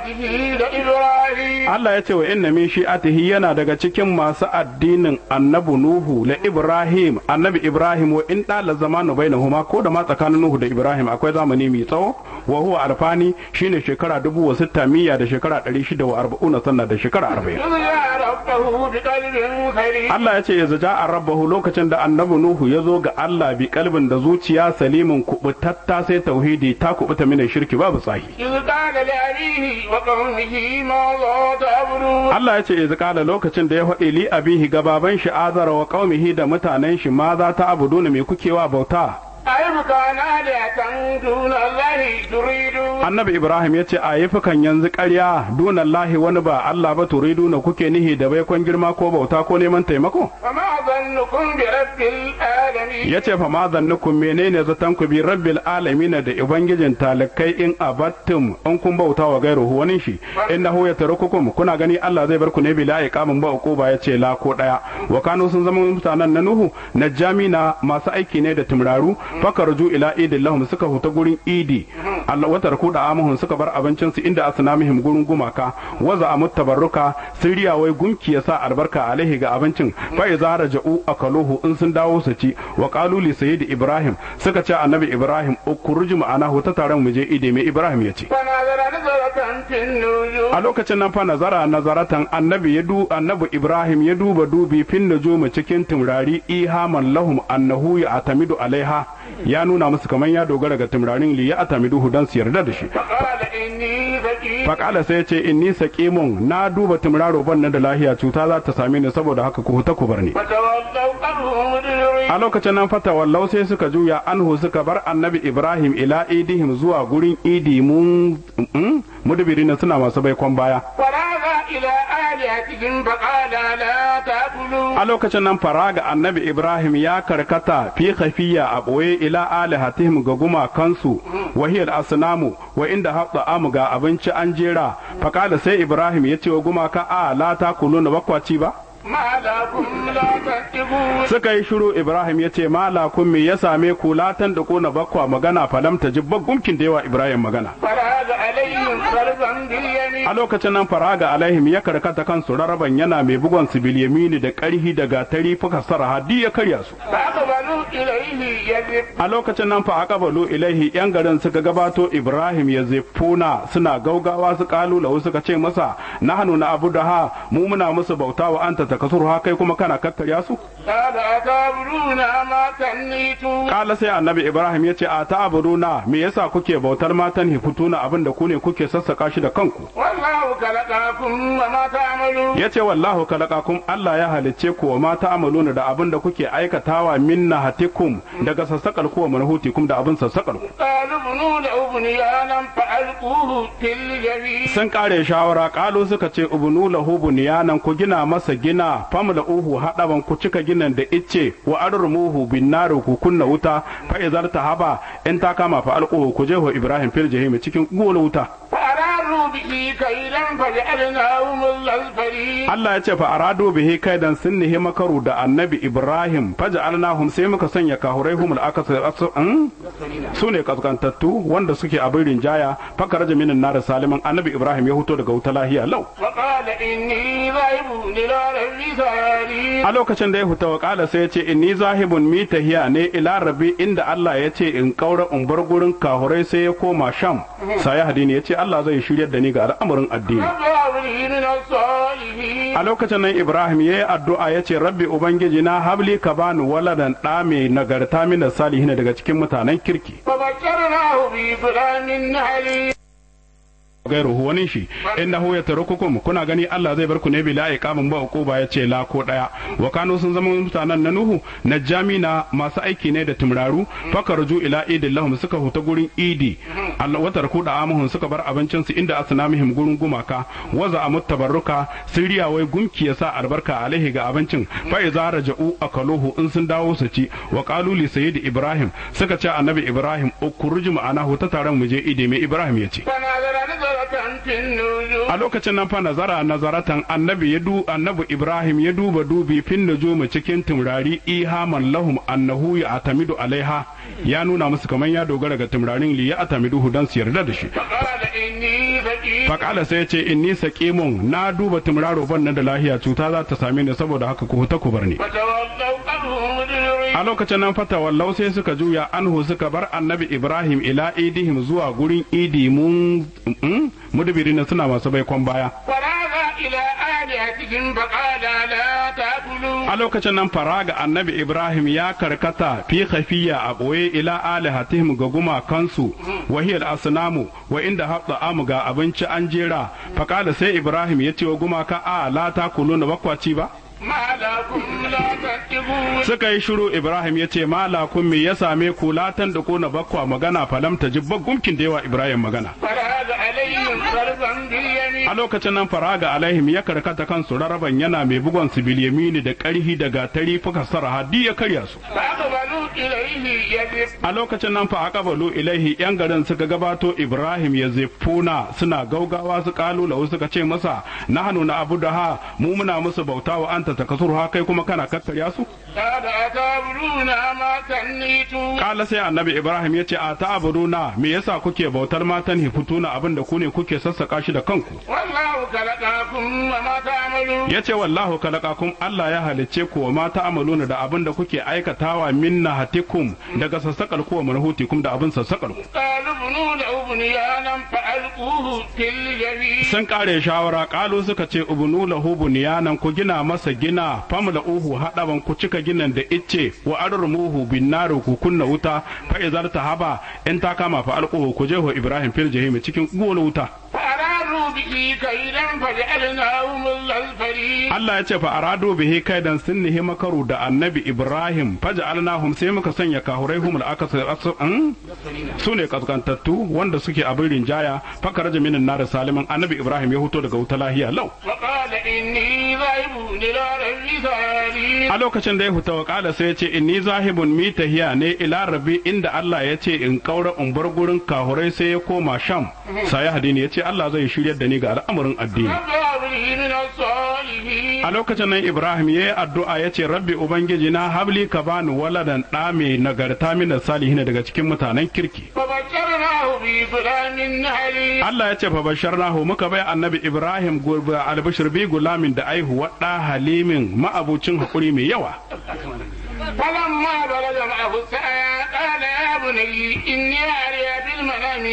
Speaker 2: شيئته لإبراهيم
Speaker 3: Allah ya ce wa inna min shi'atihi yana daga cikin masu addinin annabi Nuhu la Ibrahim annabi Ibrahim wa in dala zamanu bainahuma ko da ma tsakanin Nuhu da Ibrahim akwai zamani mai tsawo wa huwa alfani shine shekara dubu wa sitta miya da shekara ɗari shida wa arba'una sannan da shekara arba'in.
Speaker 2: إذ جاء ربه بقلب سليم
Speaker 3: Allah ya ce ya zaja a rabbahu lokacin da annabi Nuhu ya zo ga Allah bi kalbin da zuciya salimin kubutatta sai tauhidi ta kubuta mina shirki babu tsahi.
Speaker 2: إذ قال لأبيه وقومه ماذا تعبدون
Speaker 3: Allah ya ce ya kala lokacin da ya faɗi li abihi gababan shi azara wa qaumihi da mutanen shi ma za ta abuduna me kuke wa bauta.
Speaker 2: أيبكى آلهة دون الله تريدون
Speaker 3: Annabi Ibrahim ya ce a yi fukan yanzu ƙarya dunallahi wani ba Allah ba turiduna kuke nihi da baikon girma ko bauta ko neman taimako.
Speaker 2: فما ظنكم برب العالمين
Speaker 3: ya ce fa ma zannukum menene zaton ku bi rabbil alamin da ubangijin talakai in abattum in kun bauta wa gairuhu wani shi innahu yatarukukum kuna gani Allah zai bar ku ne bila iqamin ba uquba ya ce la ko daya wa kanu sun zama mutanen na nuhu najamina masu aiki ne da tumraru fakarju ila idin lahum suka huta gurin idi Allah wata raku da amuhun suka bar abincin su inda asnamihim gurin gumaka waza amut tabarruka sun riya wai gunki ya sa albarka alaihi ga abincin fa iza raja'u akaluhu in sun dawo su ci wa qalu li sayyid ibrahim suka ce annabi ibrahim ukhruj ma'ana ta taron mu je idi mai ibrahim ya ce
Speaker 2: فنظر نظرة في النجوم
Speaker 3: a lokacin nan fa nazara nazaratan annabi ya du annabi ibrahim ya duba dubi fin nujumi cikin tumrari ihaman lahum annahu ya atamidu alaiha ya nuna musu kaman ya dogara ga tumrarin li ya atamidu dan su yarda da shi
Speaker 2: فقال إني ذكي
Speaker 3: faƙala sai ya ce inni saqimun na duba tumraro ban nan da lahiya cuta za ta same ni saboda haka ku huta ku bar ni
Speaker 2: فتولوا عنه مدبرين
Speaker 3: a lokacin nan fata wallau sai suka juya anhu suka bar annabi ibrahim ila idihim zuwa gurin idi mun mm, mudbirina suna masu baikon baya
Speaker 2: فراغ إلى آلهتهم فقال لا تأكلوا
Speaker 3: a lokacin nan faraga annabi ibrahim ya karkata fi khafiya a ɓoye ila alihatihim ga gumakansu wahiyar asnamu wa inda haɗa amu ga abinci an jera fakala sai ibrahim ya ce wa gumaka a la ta kulu na bakwaci ba
Speaker 2: ما لكم لا تتقون
Speaker 3: suka yi shiru ibrahim ya ce malakun me ya same ku latan da na bakwa magana falam ta jibba gumkin da yawa ibrahim magana
Speaker 2: فراغ عليهم ضربا باليمين
Speaker 3: a lokacin nan faraga alaihim ya karkata kansu raraban yana mai bugon su bilyamini da karhi da gatari fuka sara hadi ya karya su
Speaker 2: فأقبلوا إليه يذب
Speaker 3: a lokacin nan fa aqbalu ilaihi yan garin suka gabato ibrahim ya zefuna suna gaugawa su kalu lahu suka ce masa nahnu na abu da ha mu muna musu bauta wa anta takasuru ha kai kuma kana kakkarya su
Speaker 2: قال أتعبدون ما تنيتون
Speaker 3: kala sai annabi ibrahim ya ce a ta'buduna me yasa kuke bautar matan hifutuna abin da ku ne kuke sassaka shi da kanku
Speaker 2: والله خلقكم وما تعملون
Speaker 3: ya ce wallahu kalakakum Allah ya halicce ku wa mata amaluna da abin da kuke aikatawa minna hatikum daga sassakar ku wa manhutikum da abin sassakar ku
Speaker 2: قالوا ابنوا له بنيانا فألقوه في الجحيم
Speaker 3: sun kare shawara kalu suka ce ubunu lahu bunyanan ku gina masa gina famla uhu hadaban ku cika ginin da icce wa arrumuhu bin naru ku kunna wuta fa izar tahaba in ta kama fa alquhu ku jeho ibrahim fil jahim cikin gola wuta
Speaker 2: فأرادوا به كيدا فجعلناهم الأسفلين
Speaker 3: Allah ya ce fa aradu bihi kaidan sun nihi makaru da annabi Ibrahim faj'alnahum sai muka sanya kahuraihum al-akasar su ne kaskantattu wanda suke abin rinjaya faka raja minin nar saliman annabi Ibrahim ya huto daga wuta lahiya lau
Speaker 2: وقال إني ذاهب إلى ربي ساري
Speaker 3: a lokacin da ya huta wa kala sai ya ce inni zahibun mi tahiya ne ila rabbi inda Allah ya ce in kaura in bar gurin kahurai sai ya koma sham sai hadini ya ce Allah zai shiryar da ni ga al'amarin addini
Speaker 2: رب لي من الصالحين
Speaker 3: a lokacin nan Ibrahim ya yi addu'a ya ce rabbi ubangiji na habli ka bani waladan ɗa mai nagarta min salihin daga cikin mutanen kirki
Speaker 2: فبشرناه بغلام عليم
Speaker 3: gairu wani shi innahu yatarukukum kuna gani Allah zai bar ku ne bila iqamin ba uquba yace la ko daya wa kanu sun zama mutanen na nuhu najamina masu aiki ne da tumraru fakarju ila idin lahum suka huta gurin idi Allah wa tarku da amuhun suka bar abincin su inda asnamihim gurin gumaka waza amut tabarruka siriya wai gumki yasa albarka alaihi ga abincin fa iza raja'u akaluhu in sun dawo su ci wa qalu li sayyid ibrahim suka ce annabi ibrahim ukuruju ma'anahu ta taron mu je idi mai ibrahim yace
Speaker 2: فنظر نظرة في النجوم
Speaker 3: a lokacin nan fa nazara nazaratan annabi ya du annabi ibrahim ya duba dubi fin nujumu cikin tumrari ihaman lahum annahu ya atamidu alaiha ya nuna musu kaman ya dogara ga tumrarin li ya atamidu dan su yarda da shi
Speaker 2: فقال إني فقير
Speaker 3: fakala sai ya ce inni saqimun na duba tumraro ban nan da lahiya cuta za ta same ni saboda haka ku huta ku bar ni
Speaker 2: فتولوا عنه مدبرين
Speaker 3: a lokacin nan fata wallau sai suka juya anhu suka bar annabi ibrahim ila idihim zuwa gurin idi mun mm, mudbirin suna masu baikon baya
Speaker 2: فراغ إلى آلهتهم فقال لا تأكلوا
Speaker 3: a lokacin nan faraga annabi ibrahim ya karkata fi khafiya a ɓoye ila alihatihim ga gumakansu wahiyar asnamu wa inda haɗa amu ga abinci an jera faƙala sai ibrahim ya ce wa gumaka a la ta kulu na bakwaci ba
Speaker 2: ما لكم لا تتقون
Speaker 3: suka yi shiru ibrahim ya ce malakun me ya same ku latan da na bakwa magana falam ta jibba gumkin da yawa ibrahim magana
Speaker 2: فراغ عليهم ضربا باليمين
Speaker 3: a lokacin nan faraga alaihim ya karkata kansu raraban yana mai bugon su bilyamini da ƙarhi da gatari fuka sara hadi ya karya su
Speaker 2: فأقبلوا إليه يذب
Speaker 3: a lokacin nan fa aqbalu ilaihi yan garin suka gabato Ibrahim ya zefuna suna gaugawa su kalu lahu suka ce masa nahnu na abu da ha mu muna musu bauta wa anta takasuru ha kai kuma kana kakkarya su
Speaker 2: قال أتعبدون ما تنيتون
Speaker 3: kala sai annabi Ibrahim ya ce a ta'buduna me yasa kuke bautar matan hifutuna abin da ku ne kuke sassaka shi da kanku
Speaker 2: والله خلقكم وما تعملون
Speaker 3: ya ce wallahu kalakakum Allah ya halicce ku wa mata amaluna da abin da kuke aikatawa minna hatikum daga sassakar ku wa manhutikum da abin sassakar ku
Speaker 2: قالوا ابنوا له بنيانا فألقوه في الجحيم
Speaker 3: sun kare shawara kalu suka ce ubunu lahu bunyanan ku gina masa gina famla uhu hadaban ku cika ginin da icce wa arrumuhu bin naru ku kunna wuta fa izar tahaba in ta kama fa alquhu ku jeho ibrahim fil jahim cikin gola wuta
Speaker 2: فأرادوا به كيدا فجعلناهم الأسفلين
Speaker 3: Allah ya ce fa aradu bihi kaidan sun nihi makaru da annabi Ibrahim faj'alnahum sai muka sanya kahuraihum al-akasar su ne kaskantattu wanda suke abin rinjaya fakaraja minin nar saliman annabi Ibrahim ya huto daga wuta lahiya lau
Speaker 2: وقال إني ذاهب إلى ربي ساري
Speaker 3: a lokacin da ya fita wa kala sai ya ce inni zahibun mi tahiya ne ila rabbi inda Allah ya ce in kaura in bar gurin kahurai sai ya koma sham sai hadini ya ce Allah zai shiryar da ni ga al'amarin addini
Speaker 2: رب هب لي من الصالحين
Speaker 3: a lokacin nan Ibrahim ya yi addu'a ya ce rabbi ubangiji na habli ka bani waladan ɗa mai nagarta min salihin daga cikin mutanen kirki
Speaker 2: فبشرناه بغلام حليم
Speaker 3: Allah ya ce fa basharnahu muka bai annabi Ibrahim gurba albashir bi gulamin da aihuwa ɗa halimin ma'abucin hakuri mai yawa
Speaker 2: فلما بلغ معه السعي قال يا بني إني أري في المنام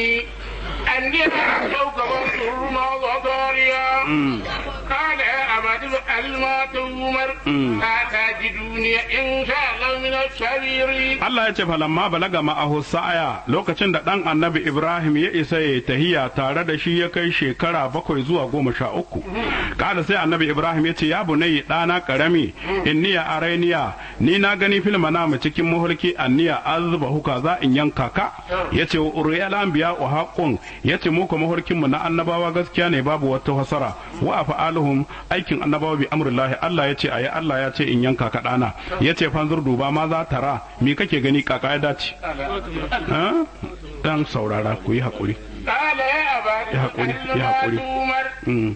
Speaker 2: أني أعطوك وانظر ماذا طاريا قال يا أبت افعل ما تؤمر ستجدوني إن شاء الله من الصابرين
Speaker 3: Allah ya ce falamma balaga ma'ahu sa'aya lokacin da ɗan annabi Ibrahim ya isa ya tahiya tare da shi ya kai shekara bakwai zuwa goma sha uku. Kada sai annabi Ibrahim ya ce ya bunayi ɗana ƙarami inniya arainiya ni na gani fil manama cikin mahulki anniya azba huka za in yanka ka ya ce uriyal anbiya wa haqqun ya ce muku mahulkin mu na annabawa gaskiya ne babu wata hasara wa afa'aluhum aikin annabawa bi amrillahi Allah ya ce ayi Allah ya ce in yanka ka ɗana ya ce fanzur duba ma za tara me kake gani kaka ya dace ha? dan saurara ku yi haƙuri
Speaker 2: قال يا أبت
Speaker 3: يا حقولي،
Speaker 2: افعل
Speaker 3: يا
Speaker 2: ما
Speaker 3: حقولي.
Speaker 2: تؤمر
Speaker 3: Mm.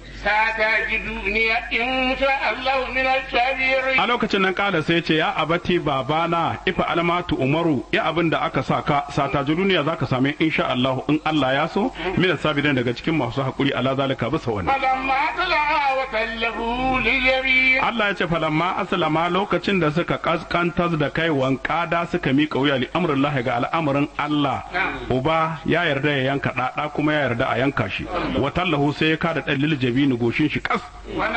Speaker 2: ستجدوني إن شاء الله من الصابرين
Speaker 3: a lokacin nan kala sai ce ya abati babana ifa almatu umaru ya abin da aka sa ka sata duniya zaka same insha Allah in Allah ya so min sabirin daga cikin masu haƙuri ala zalika bisa wannan
Speaker 2: فلما طلع وتله لليمين
Speaker 3: Allah ya ce falamma aslama lokacin da suka kaskantar da kai wankada suka miƙa wuya li amrillahi ga al'amarin Allah uba ya yarda ya yanka ɗaɗa kuma ya yarda a yanka shi wa tallahu sai ya kada ɗan liljabini goshin shi kas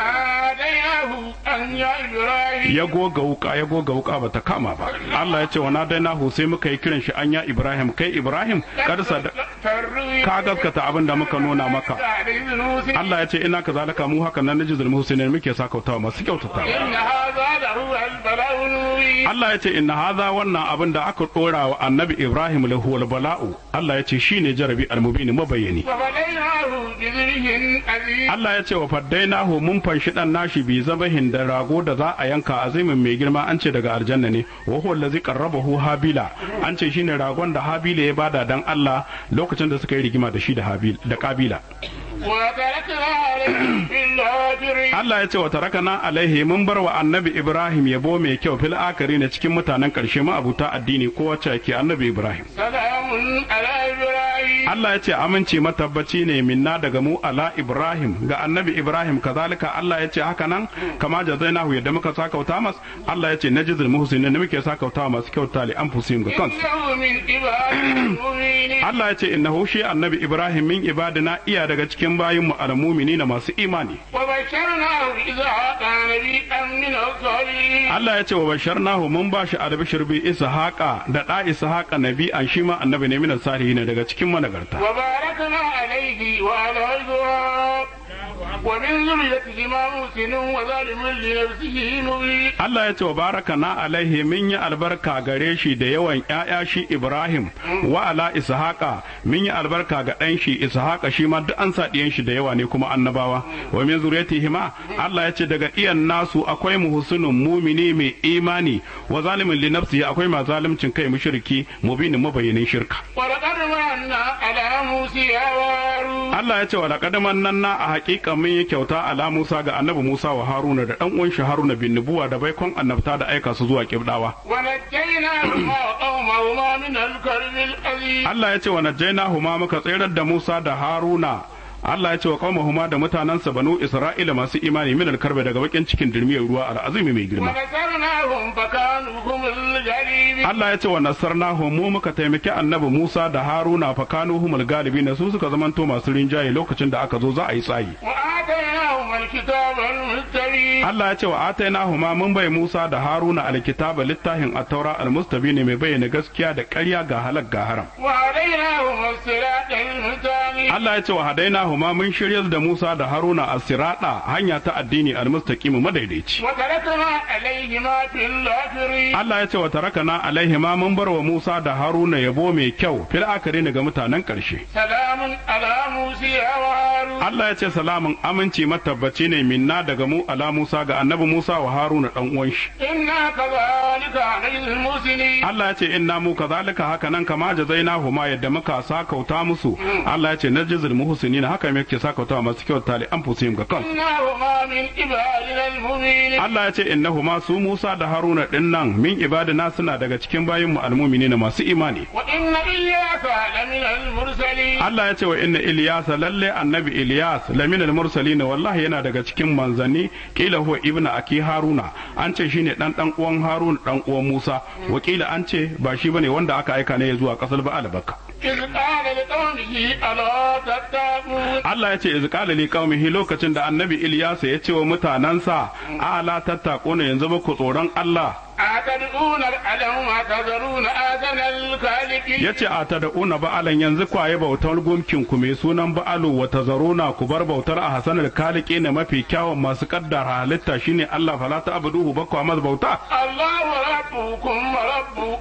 Speaker 2: وناديناه أن يا إبراهيم
Speaker 3: ya goga wuka ya goga wuka bata kama ba Allah ya ce wa nadainahu sai muka yi kiran shi anya Ibrahim kai Ibrahim kada sada
Speaker 2: تروي
Speaker 3: ka gaskata abin da muka nuna maka Allah ya ce ina kazalika mu haka nan najizul muhsinin muke sakautawa masu kyautata
Speaker 2: إن هذا لهو البلاء المبين
Speaker 3: Allah ya ce inna hadha wannan abin da aka dora wa annabi Ibrahim lahu wal bala'u Allah ya ce shine jarabi almubini mabayyani
Speaker 2: وفديناه بذبح عظيم
Speaker 3: Allah ya ce wa faddainahu mun fanshi dan nashi bi zabahin da rago da za a yanka azimin mai girma an ce daga aljanna ne wa huwa allazi qarrabahu habila an ce shine ragon da habila ya bada dan Allah lokacin da suka yi rigima da shi da habil da kabila
Speaker 2: وتركنا عليه في الآخرين
Speaker 3: Allah ya ce wa tarakana alaihi mun bar wa annabi Ibrahim yabo mai kyau fil akari ne cikin mutanen karshe ma abuta addini ko wacce ke annabi Ibrahim
Speaker 2: سلام على إبراهيم
Speaker 3: Allah ya ce aminci matabbaci ne minna daga mu ala Ibrahim ga annabi Ibrahim kazalika Allah ya ce haka nan kama jazainahu yadda muka sakauta mas Allah ya ce najizul muhsinin ne muke sakauta masu kyauta li anfusihim ga kansu
Speaker 2: إنه من عبادنا المؤمنين
Speaker 3: Allah ya ce innahu shi annabi Ibrahim min ibadina iya daga cikin bayin mu almu'minina masu imani
Speaker 2: وبشرناه بإسحاق نبيا من الصالحين
Speaker 3: Allah ya ce wa basharnahu mun ba shi albishir bi ishaqa da da ishaqa nabi an shi ma annabi ne min salihin daga cikin managarta
Speaker 2: وباركنا عليه وعلى إسحاق ومن ذريتهما محسن وظالم لنفسه مبين
Speaker 3: Allah ya ce wa baraka na alaihi min yi albarka gare shi da yawan ‘ya'ya shi Ibrahim wa ala Ishaqa min yi albarka ga ɗan shi Ishaqa shi ma duk an sa ɗiyan shi da yawa ne kuma annabawa wa min zuriyatihima Allah ya ce daga iyan nasu akwai muhsinun mumini mai imani wa zalimin li nafsihi akwai ma zalimcin kai mushriki mubinin mabayyanin shirka
Speaker 2: ولقد مننا على موسى وهارون
Speaker 3: Allah ya ce wa laqad mannanna a haƙiƙa mun yi kyauta ala Musa ga annabi Musa wa Haruna da ɗan uwan shi Haruna bin nubuwa da baikon annabta da aika su zuwa kibdawa
Speaker 2: ونجيناهما وقومهما من الكرب العظيم
Speaker 3: Allah ya ce wa najjaynahuma muka tsirar da Musa da Haruna Allah ya ce wa qaumahuma da mutanansa banu Isra'ila masu imani min alkarbe daga bakin cikin dirmiyar ruwa al'azimi mai girma
Speaker 2: ونصرناهم فكانوا هم الغالبين
Speaker 3: Allah ya ce wa nasarnahu mu muka taimaki annabi Musa da Haruna fa kanu humul galibin su suka zamanto masu rinjaye lokacin da aka zo za a yi tsayi
Speaker 2: وآتيناهما الكتاب المستبين
Speaker 3: Allah ya ce wa atainahuma mun bai Musa da Haruna alkitaba littafin at-taura al-mustabin mai bayyana gaskiya da ƙarya ga halak ga haram
Speaker 2: وهديناهما الصراط المستقيم
Speaker 3: Allah ya ce wa hadainahuma mun shiryar da Musa da Haruna as-sirata hanya ta addini al-mustaqim madaidaici
Speaker 2: وتركنا عليهما في الآخرين
Speaker 3: Allah ya ce wa tarakana alaihima mun bar wa Musa da Haruna yabo mai kyau fil akari ga mutanen ƙarshe
Speaker 2: سلام على موسى وهارون
Speaker 3: Allah ya ce salamun aminci matabbaci ne minna daga mu ala Musa ga annabi Musa wa Haruna dan uwan shi
Speaker 2: إنا كذلك نجزي المحسنين
Speaker 3: Allah ya ce inna mu kazalika haka nan kama jazainahuma yadda muka sakauta musu Allah ya ce najzil muhsinina haka haka me yake sakauta masu kyauta li anfusihim ga kansu
Speaker 2: إنهما من عبادنا المؤمنين
Speaker 3: Allah ya ce innahu ma su Musa da Haruna din nan min ibadina suna daga cikin bayin mu almu'minina masu imani
Speaker 2: وإن إلياس لمن المرسلين
Speaker 3: Allah ya ce wa inna Ilyas lalle annabi Ilyas lamin al-mursalin wallahi yana daga cikin manzanni kila huwa ibnu aki Haruna an ce shine dan dan uwan Harun dan uwan Musa wakila an ce ba shi bane wanda aka aika ne zuwa kasar Ba'al Bakka
Speaker 2: إذ قال لقومه ألا تتقون
Speaker 3: Allah ya ce iz qala li qaumihi lokacin da annabi Ilyas ya ce wa mutanansa ala tattaquna yanzu ba ku tsoron Allah
Speaker 2: أتدعون الألم وتذرون آذن الخالقين
Speaker 3: ya ce a ta da'una ba'alan yanzu kwaye bautar gumkin ku mai sunan ba'alu wa tazaruna ku bar bautar a hasanar kaliki na mafi kyawun masu kaddara halitta shine Allah fala ta abuduhu ba kwa masa bauta
Speaker 2: الله ربكم ورب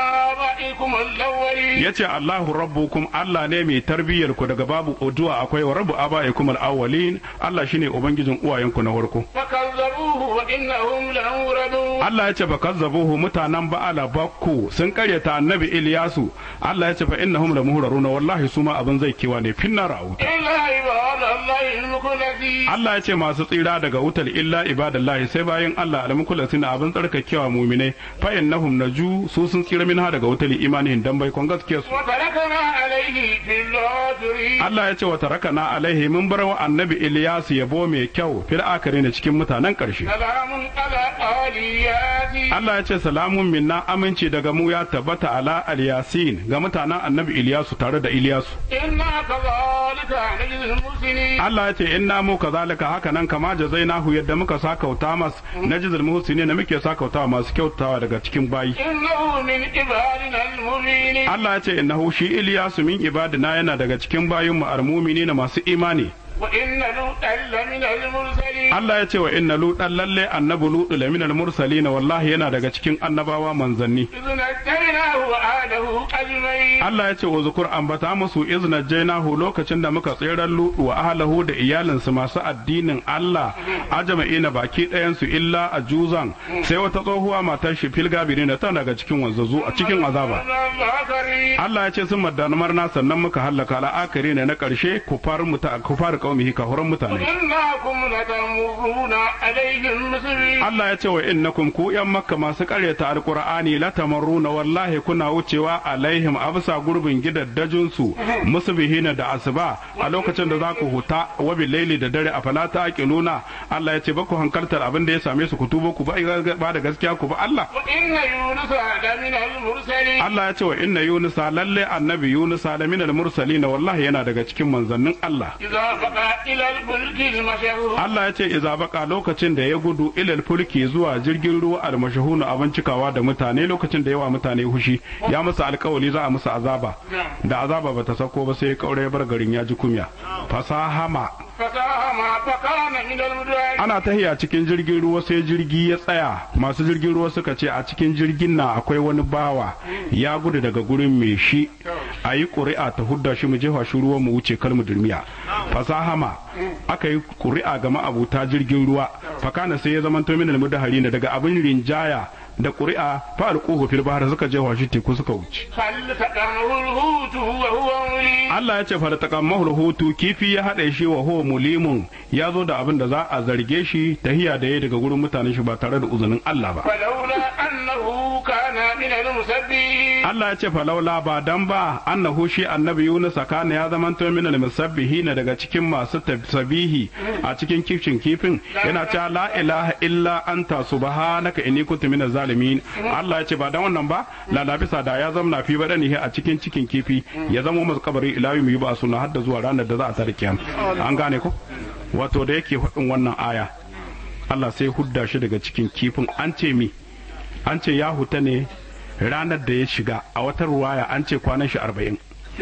Speaker 2: آبائكم الأولين
Speaker 3: ya ce Allahu rabbukum Allah ne mai tarbiyyar ku daga babu uduwa akwai wa rabbu abaikum al-awwalin Allah shine ubangijin uwayenku na farko
Speaker 2: فكذبوه وإنهم لموردون
Speaker 3: Allah ya ce ba kazzabuhu mutanen ba'ala bakku sun karyata annabi Ilyasu Allah ya ce fa innahum lamuhraruna wallahi suma abin zai kiwa ne finna ra'u
Speaker 2: إلا عباد الله المخلصين
Speaker 3: Allah ya ce masu tsira daga wutar illa ibadallahi sai bayan Allah almukulasin abin tsarkakewa muminai fa innahum naju su sun tsira minha daga wutar imanihin dan bai kon gaskiyar su
Speaker 2: وتركنا عليه في الآخرين
Speaker 3: Allah ya ce wa tarakana alaihi mun bar wa annabi Ilyas yabo mai kyau fil akhirin cikin mutanen karshe
Speaker 2: سلام على آل ياسين
Speaker 3: Allah ya ce salamun minna aminci daga mu ya tabbata ala al-yasin ga mutanen annabi Ilyasu tare da Ilyasu
Speaker 2: إنا كذلك نجزي المحسنين
Speaker 3: Allah ya ce inna mu kazalika haka nan kama jazainahu yadda muka sakauta mas najzul muhsinin muke sakauta masu kyautawa daga cikin bayi
Speaker 2: إنه من عبادنا المؤمنين
Speaker 3: Allah ya ce innahu shi Ilyasu min ibadina yana daga cikin bayinmu almu'minina masu imani
Speaker 2: وإن لوطا لمن المرسلين
Speaker 3: Allah ya ce wa inna lutan lalle annabi lutu laminal mursalina wallahi yana daga cikin annabawa manzanni
Speaker 2: إذ نجيناه وأهله أجمعين
Speaker 3: Allah ya ce wa zukur ambata musu izna jainahu lokacin da muka tseren lutu wa ahlahu da iyalinsu masu addinin Allah ajma'ina baki ɗayan su illa a juzan sai wata tsohuwa matar shi filgabirina tana daga cikin wanzazu a cikin azaba
Speaker 2: الآخرين
Speaker 3: Allah ya ce sun maddanumar na sannan muka hallaka al'akari ne na ƙarshe kufar muta kufar qaumihi kahuran mutane
Speaker 2: إنكم لتمرون عليهم مسلمين
Speaker 3: Allah ya ce wa innakum ku yan makka masu ƙaryata alqur'ani la tamarruna wallahi kuna wucewa alaihim absa gurbin gidaddajin su musbihina da asuba a lokacin da za ku huta wa laili da dare a fala ta aqiluna Allah ya ce ba ku hankaltar abin da ya same su ku tubo ku ba ba da gaskiya ku ba Allah
Speaker 2: وإن يونس لمن المرسلين
Speaker 3: Allah ya ce wa inna yunusa lalle annabi yunusa la minal mursalin wallahi yana daga cikin manzannin Allah
Speaker 2: إذا بقى إلى الفلك المشهور
Speaker 3: Allah ya ce iza baka lokacin da ya gudu ilal fulki zuwa jirgin ruwa almashahunu abin cikawa da mutane lokacin da yawa mutane hushi ya musu alkawali za a musu azaba da azaba bata sako ba sai ya kaure ya bar garin ya ji kumya fasahama
Speaker 2: فساهم فكان من المدعين
Speaker 3: ana tahiya cikin jirgin ruwa sai jirgi ya tsaya masu jirgin ruwa suka ce a cikin jirgin na akwai wani bawa ya gudu daga gurin mai shi a yi ƙuri'a ta hudda shi mu jefa shi ruwa mu wuce kar mu durmiya fasahama aka yi ƙuri'a ga ma'abuta jirgin ruwa fakana sai ya zama to min almudahari ne daga abin rinjaya da ƙuri'a fa alquhu fil bahr suka jefa shi teku suka wuce
Speaker 2: فالتقمه الهوت وهو مليم
Speaker 3: Allah ya ce fartaqammahu hutu kifi ya haɗe shi wa huwa mulimun ya zo da abin da za a zarge shi tahiya da ya daga gurin mutanen shi ba tare da uzunin Allah ba
Speaker 2: فلولا أنه كان من المسبحين
Speaker 3: Allah ya ce falaula ba dan ba annahu shi annabi Yunus kana ya zama to min al-musabbihin daga cikin masu tasbihi a cikin kifin kifin yana cewa la ilaha illa anta subhanaka inni kuntu minaz zalimin Allah ya ce ba dan wannan ba la labisa da ya zama fi badanihi a cikin cikin kifi ya zama masu kabari ilahi mu yi ba suna hadda zuwa ranar da za a tare kiyama an gane ko wato da yake faɗin wannan aya Allah sai hudda shi daga cikin kifin an ce mi an ce ya huta ne ranar da ya shiga a wata ruwaya an ce kwanan shi arba'in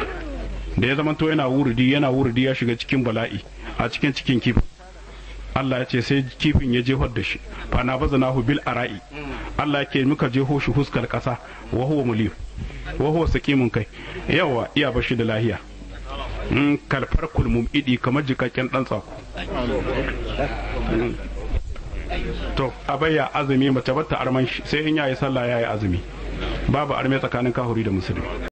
Speaker 3: da ya zamanto yana wuridi yana wuridi ya shiga cikin bala'i a cikin cikin kifin Allah ya ce sai kifin ya jefar da shi fa na baza nahu bil ara'i Allah ya ke muka jeho shi huskar kasa wa huwa mulim wa huwa saqimun kai yawa iya bashi da lahiya in kalfar kulmum idi kamar jikakken dan tsako to abayya azumi mace bata arman shi sai in yayi sallah yayi azumi babu arme tsakanin kahuri da musulmi